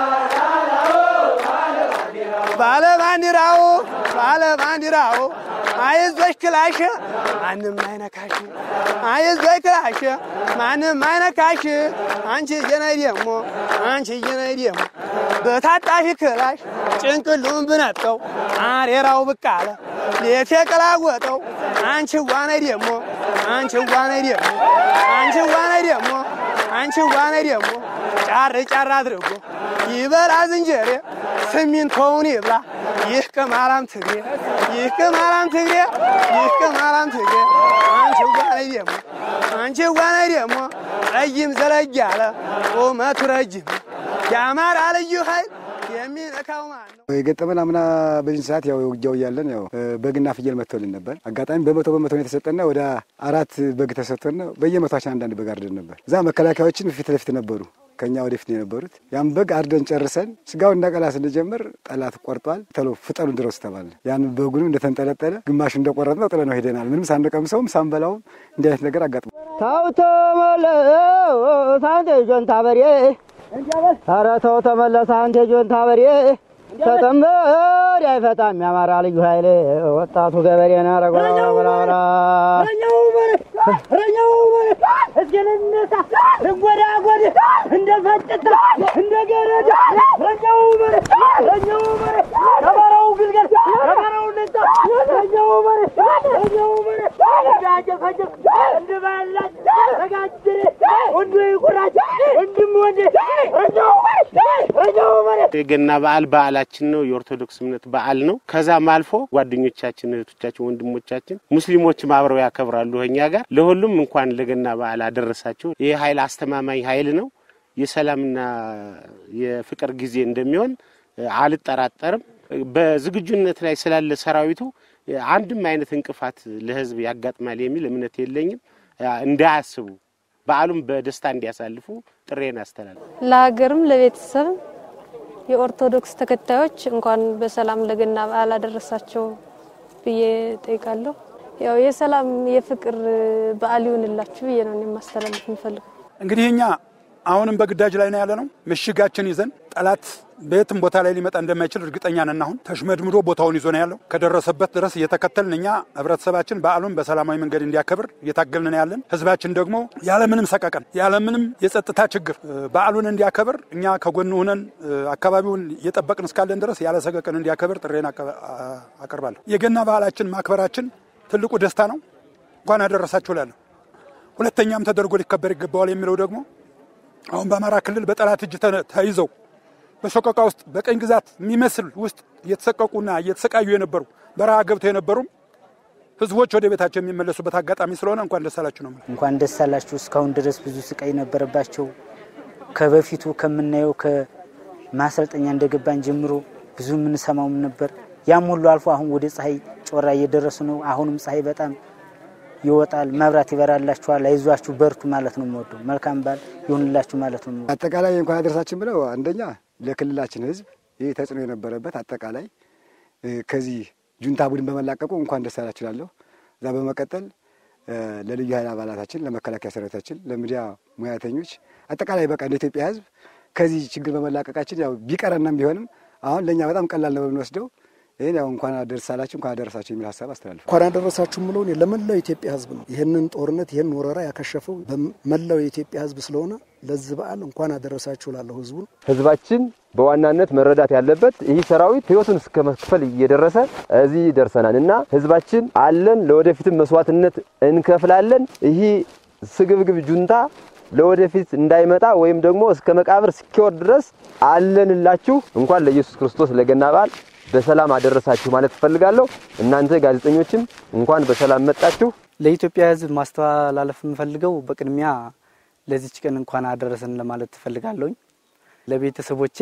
[SPEAKER 24] ባለ ባንዲራው ባለ ባንዲራው
[SPEAKER 4] አይዞሽ ክላሽ ማንም አይነካሽ አይዞሽ ክላሽ ማንም አይነካሽ አንቺ ጀነይ ደሞ አንቺ ጀነይ ደሞ በታጣፊ ክላሽ ጭንቅሉን ብነጥቀው አሬራው ብቅ አለ ሌት የቀላወጠው አንቺ ዋነይ ደሞ አንቺ ዋነይ ደሞ አንቺ ዋነይ ደሞ አንቺ ዋነይ ደሞ ጫር ጫር አድርጎ ይበላ ዝንጀሬ ሲሚንቶውን ይብላ ይህ ቅማላም ትግሬ ይህ ቅማላም ትግሬ ይህ ቅማላም ትግሬ አንቺ ዋነይ ደሞ አንቺ ዋነይ ደሞ ረጅም ዘለግ ያለ ቁመቱ ረጅም የአማራ ልዩ ኃይል የሚነካው ማን ነው?
[SPEAKER 20] የገጠመን አምና በዚህ ሰዓት ያው ውጊያው እያለን ያው በግና ፍየል መጥቶልን ነበር። አጋጣሚ በመቶ በመቶ ነው የተሰጠና ወደ አራት በግ ተሰጥቶን በየመቷችን አንዳንድ በግ አርደን ነበር። እዛ መከላከያዎችን ፊት ለፊት ነበሩ ከኛ ወደፊት ነው የነበሩት። ያን በግ አርደን ጨርሰን ስጋው እንዳቀላ ስንጀምር ጠላት ቆርጧል፣ ተሎ ፍጠኑን ድረሱ ተባለ። ያን በጉንም እንደተንጠለጠለ ግማሽ እንደቆረጥ ነው ጥለ ነው ሄደናል። ምንም ሳንቀምሰውም ሳንበላውም እንዲህ አይነት ነገር አጋጥሞ
[SPEAKER 24] ተው ተመለስ አንተ ጆንታ በሬ፣ ኧረ ተው ተመለስ አንተ ጆንታ በሬ። ተጠመድ አይፈታም የአማራ ልዩ ኃይል ወጣቱ ገበሬ ነው። ኧረ ጎላ ጎላ ጎላ ጎላ
[SPEAKER 21] ረኛው እስኪ ልነሳ ልጎዳጎድ እንደ ፈጭታ እንደ ገረድ ረኛው መሬ ረኛው መሬ ከበረው ግልገል ከበረው ልጣ ረኛው መሬ ረኛው መሬ እንዳጀፈጀፍ እንድበላች ተጋጅሬ ወንዱ ይቁራጭ ወንድም ወንድ ረኛው መሬ ረኛው መሬ
[SPEAKER 7] የገና በዓል በዓላችን ነው። የኦርቶዶክስ እምነት በዓል ነው። ከዛም አልፎ ጓደኞቻችን፣ እህቶቻችን፣ ወንድሞቻችን ሙስሊሞችም አብረው ያከብራሉ እኛ ጋር። ለሁሉም እንኳን ለገና በዓል አደረሳችሁ። ይህ ኃይል አስተማማኝ ኃይል ነው። የሰላምና የፍቅር ጊዜ እንደሚሆን አልጠራጠርም። በዝግጁነት ላይ ስላለ ሰራዊቱ አንድም አይነት እንቅፋት ለሕዝብ ያጋጥማል የሚል እምነት የለኝም። እንዳያስቡ በዓሉም በደስታ እንዲያሳልፉ ጥሬን አስተላልፍ
[SPEAKER 19] ለሀገርም ለቤተሰብም የኦርቶዶክስ ተከታዮች እንኳን በሰላም ለገና በዓል አደረሳቸው ብዬ ጠይቃለሁ። ያው የሰላም የፍቅር በዓል ይሁንላችሁ ብዬ ነው የማስተላለፍ የምፈልገው።
[SPEAKER 1] እንግዲህ እኛ አሁንም በግዳጅ ላይ ነው ያለ ነው። ምሽጋችን ይዘን ጠላት በየትም ቦታ ላይ ሊመጣ እንደማይችል እርግጠኛ ነን። አሁን ተሽመድምዶ ቦታውን ይዞ ነው ያለው። ከደረሰበት ድረስ እየተከተልን እኛ ህብረተሰባችን በዓሉን በሰላማዊ መንገድ እንዲያከብር እየታገልን ነው ያለን። ህዝባችን ደግሞ ያለምንም ሰቀቀን ያለምንም የጸጥታ ችግር በዓሉን እንዲያከብር እኛ ከጎኑ ሆነን አካባቢውን እየጠበቅን እስካለን ድረስ ያለ ሰቀቀን እንዲያከብር ጥሬን አቀርባለሁ። የገና በዓላችን ማክበራችን ትልቁ ደስታ ነው። እንኳን አደረሳችሁ እላለሁ። ሁለተኛም ተደርጎ ሊከበር ይገባዋል የሚለው ደግሞ አሁን በአማራ ክልል በጠላት እጅ ተይዘው በሰቆቃ ውስጥ በቀኝ ግዛት የሚመስል ውስጥ እየተሰቀቁና እየተሰቃዩ የነበሩ በረሃ ገብተው የነበሩም ህዝቦች ወደ ቤታቸው የሚመለሱበት አጋጣሚ ስለሆነ እንኳን ደስ አላችሁ ነው።
[SPEAKER 17] እንኳን ደስ አላችሁ። እስካሁን ድረስ ብዙ ስቃይ ነበረባቸው። ከበፊቱ ከምናየው ከማሰልጠኛ እንደገባን ጀምሮ ብዙ የምንሰማውም ነበር። ያም ሁሉ አልፎ አሁን ወደ ፀሐይ ጮራ እየደረሱ ነው። አሁንም ፀሐይ በጣም ይወጣል፣ መብራት ይበራላችኋል። አይዟችሁ በርቱ ማለት ነው የምወደው። መልካም በዓል ይሁንላችሁ ማለት ነው።
[SPEAKER 20] አጠቃላይ እንኳን አደረሳችን ብለው አንደኛ ለክልላችን ህዝብ ይህ ተጽዕኖ የነበረበት አጠቃላይ ከዚህ ጁንታ ቡድን በመላቀቁ እንኳን ደስ አላችሁ እላለሁ። እዛ በመቀጠል ለልዩ ኃይል አባላታችን፣ ለመከላከያ ሰራዊታችን፣ ለሚዲያ ሙያተኞች አጠቃላይ በቃ እንደ ኢትዮጵያ ህዝብ ከዚህ ችግር በመላቀቃችን ያው ቢቀረናም ቢሆንም አሁን ለእኛ በጣም ቀላል ነው የምንወስደው። ይህን ያው እንኳን አደረሳላችሁ እንኳን አደረሳችሁ የሚል ሀሳብ አስተላልፍ
[SPEAKER 15] እንኳን አደረሳችሁ ምለው እኔ ለመላው የኢትዮጵያ ህዝብ ነው። ይህንን ጦርነት ይህን ወረራ ያከሸፈው በመላው የኢትዮጵያ ህዝብ ስለሆነ ለዚህ በዓል እንኳን አደረሳችሁ ላለሁ ህዝቡን
[SPEAKER 22] ህዝባችን በዋናነት መረዳት ያለበት ይህ ሰራዊት ህይወቱን እስከ መክፈል እየደረሰ እዚህ ደርሰናል እና ህዝባችን አለን፣ ለወደፊትም መስዋዕትነት እንከፍላለን። ይህ ስግብግብ ጁንታ ለወደፊት እንዳይመጣ ወይም ደግሞ እስከ መቃብር እስኪወርድ ድረስ አለንላችሁ። እንኳን ለኢየሱስ ክርስቶስ ለገና በዓል በሰላም አደረሳችሁ ማለት እፈልጋለሁ። እናንተ ጋዜጠኞችም እንኳን በሰላም መጣችሁ።
[SPEAKER 13] ለኢትዮጵያ ህዝብ ማስተላለፍ የምፈልገው በቅድሚያ ለዚች ቀን እንኳን አደረሰን ለማለት ትፈልጋለሁኝ። ለቤተሰቦቼ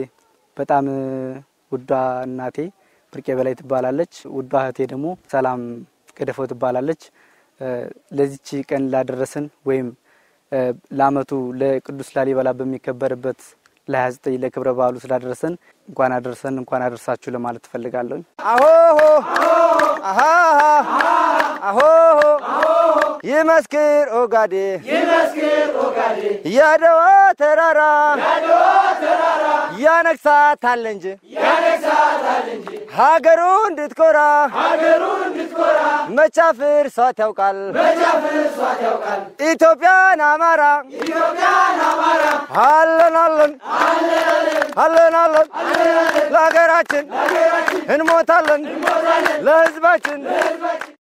[SPEAKER 13] በጣም ውዷ እናቴ ብርቄ በላይ ትባላለች። ውዷ እህቴ ደግሞ ሰላም ገደፈው ትባላለች። ለዚች ቀን ላደረሰን ወይም ለአመቱ ለቅዱስ ላሊበላ በሚከበርበት ለ29 ለክብረ በዓሉ ስላደረሰን እንኳን አደረሰን እንኳን አደረሳችሁ ለማለት ትፈልጋለሁኝ።
[SPEAKER 4] አሆሆ አሃ አሆሆ
[SPEAKER 5] ይመስክር ኦጋዴ
[SPEAKER 21] ይመስክር ኦጋዴ
[SPEAKER 5] የአድዋ ተራራ
[SPEAKER 21] የአድዋ ተራራ
[SPEAKER 5] ያነግሳታል እንጂ
[SPEAKER 21] ያነግሳታል እንጂ
[SPEAKER 5] ሀገሩ እንድትኮራ
[SPEAKER 21] ሀገሩ እንድትኮራ
[SPEAKER 5] መቻፍር ሷት ያውቃል
[SPEAKER 21] መቻፍር ሷት ያውቃል
[SPEAKER 5] ኢትዮጵያን አማራ
[SPEAKER 21] ኢትዮጵያን አማራ
[SPEAKER 5] አለን አለን አለን አለን ለሀገራችን እንሞታለን ለህዝባችን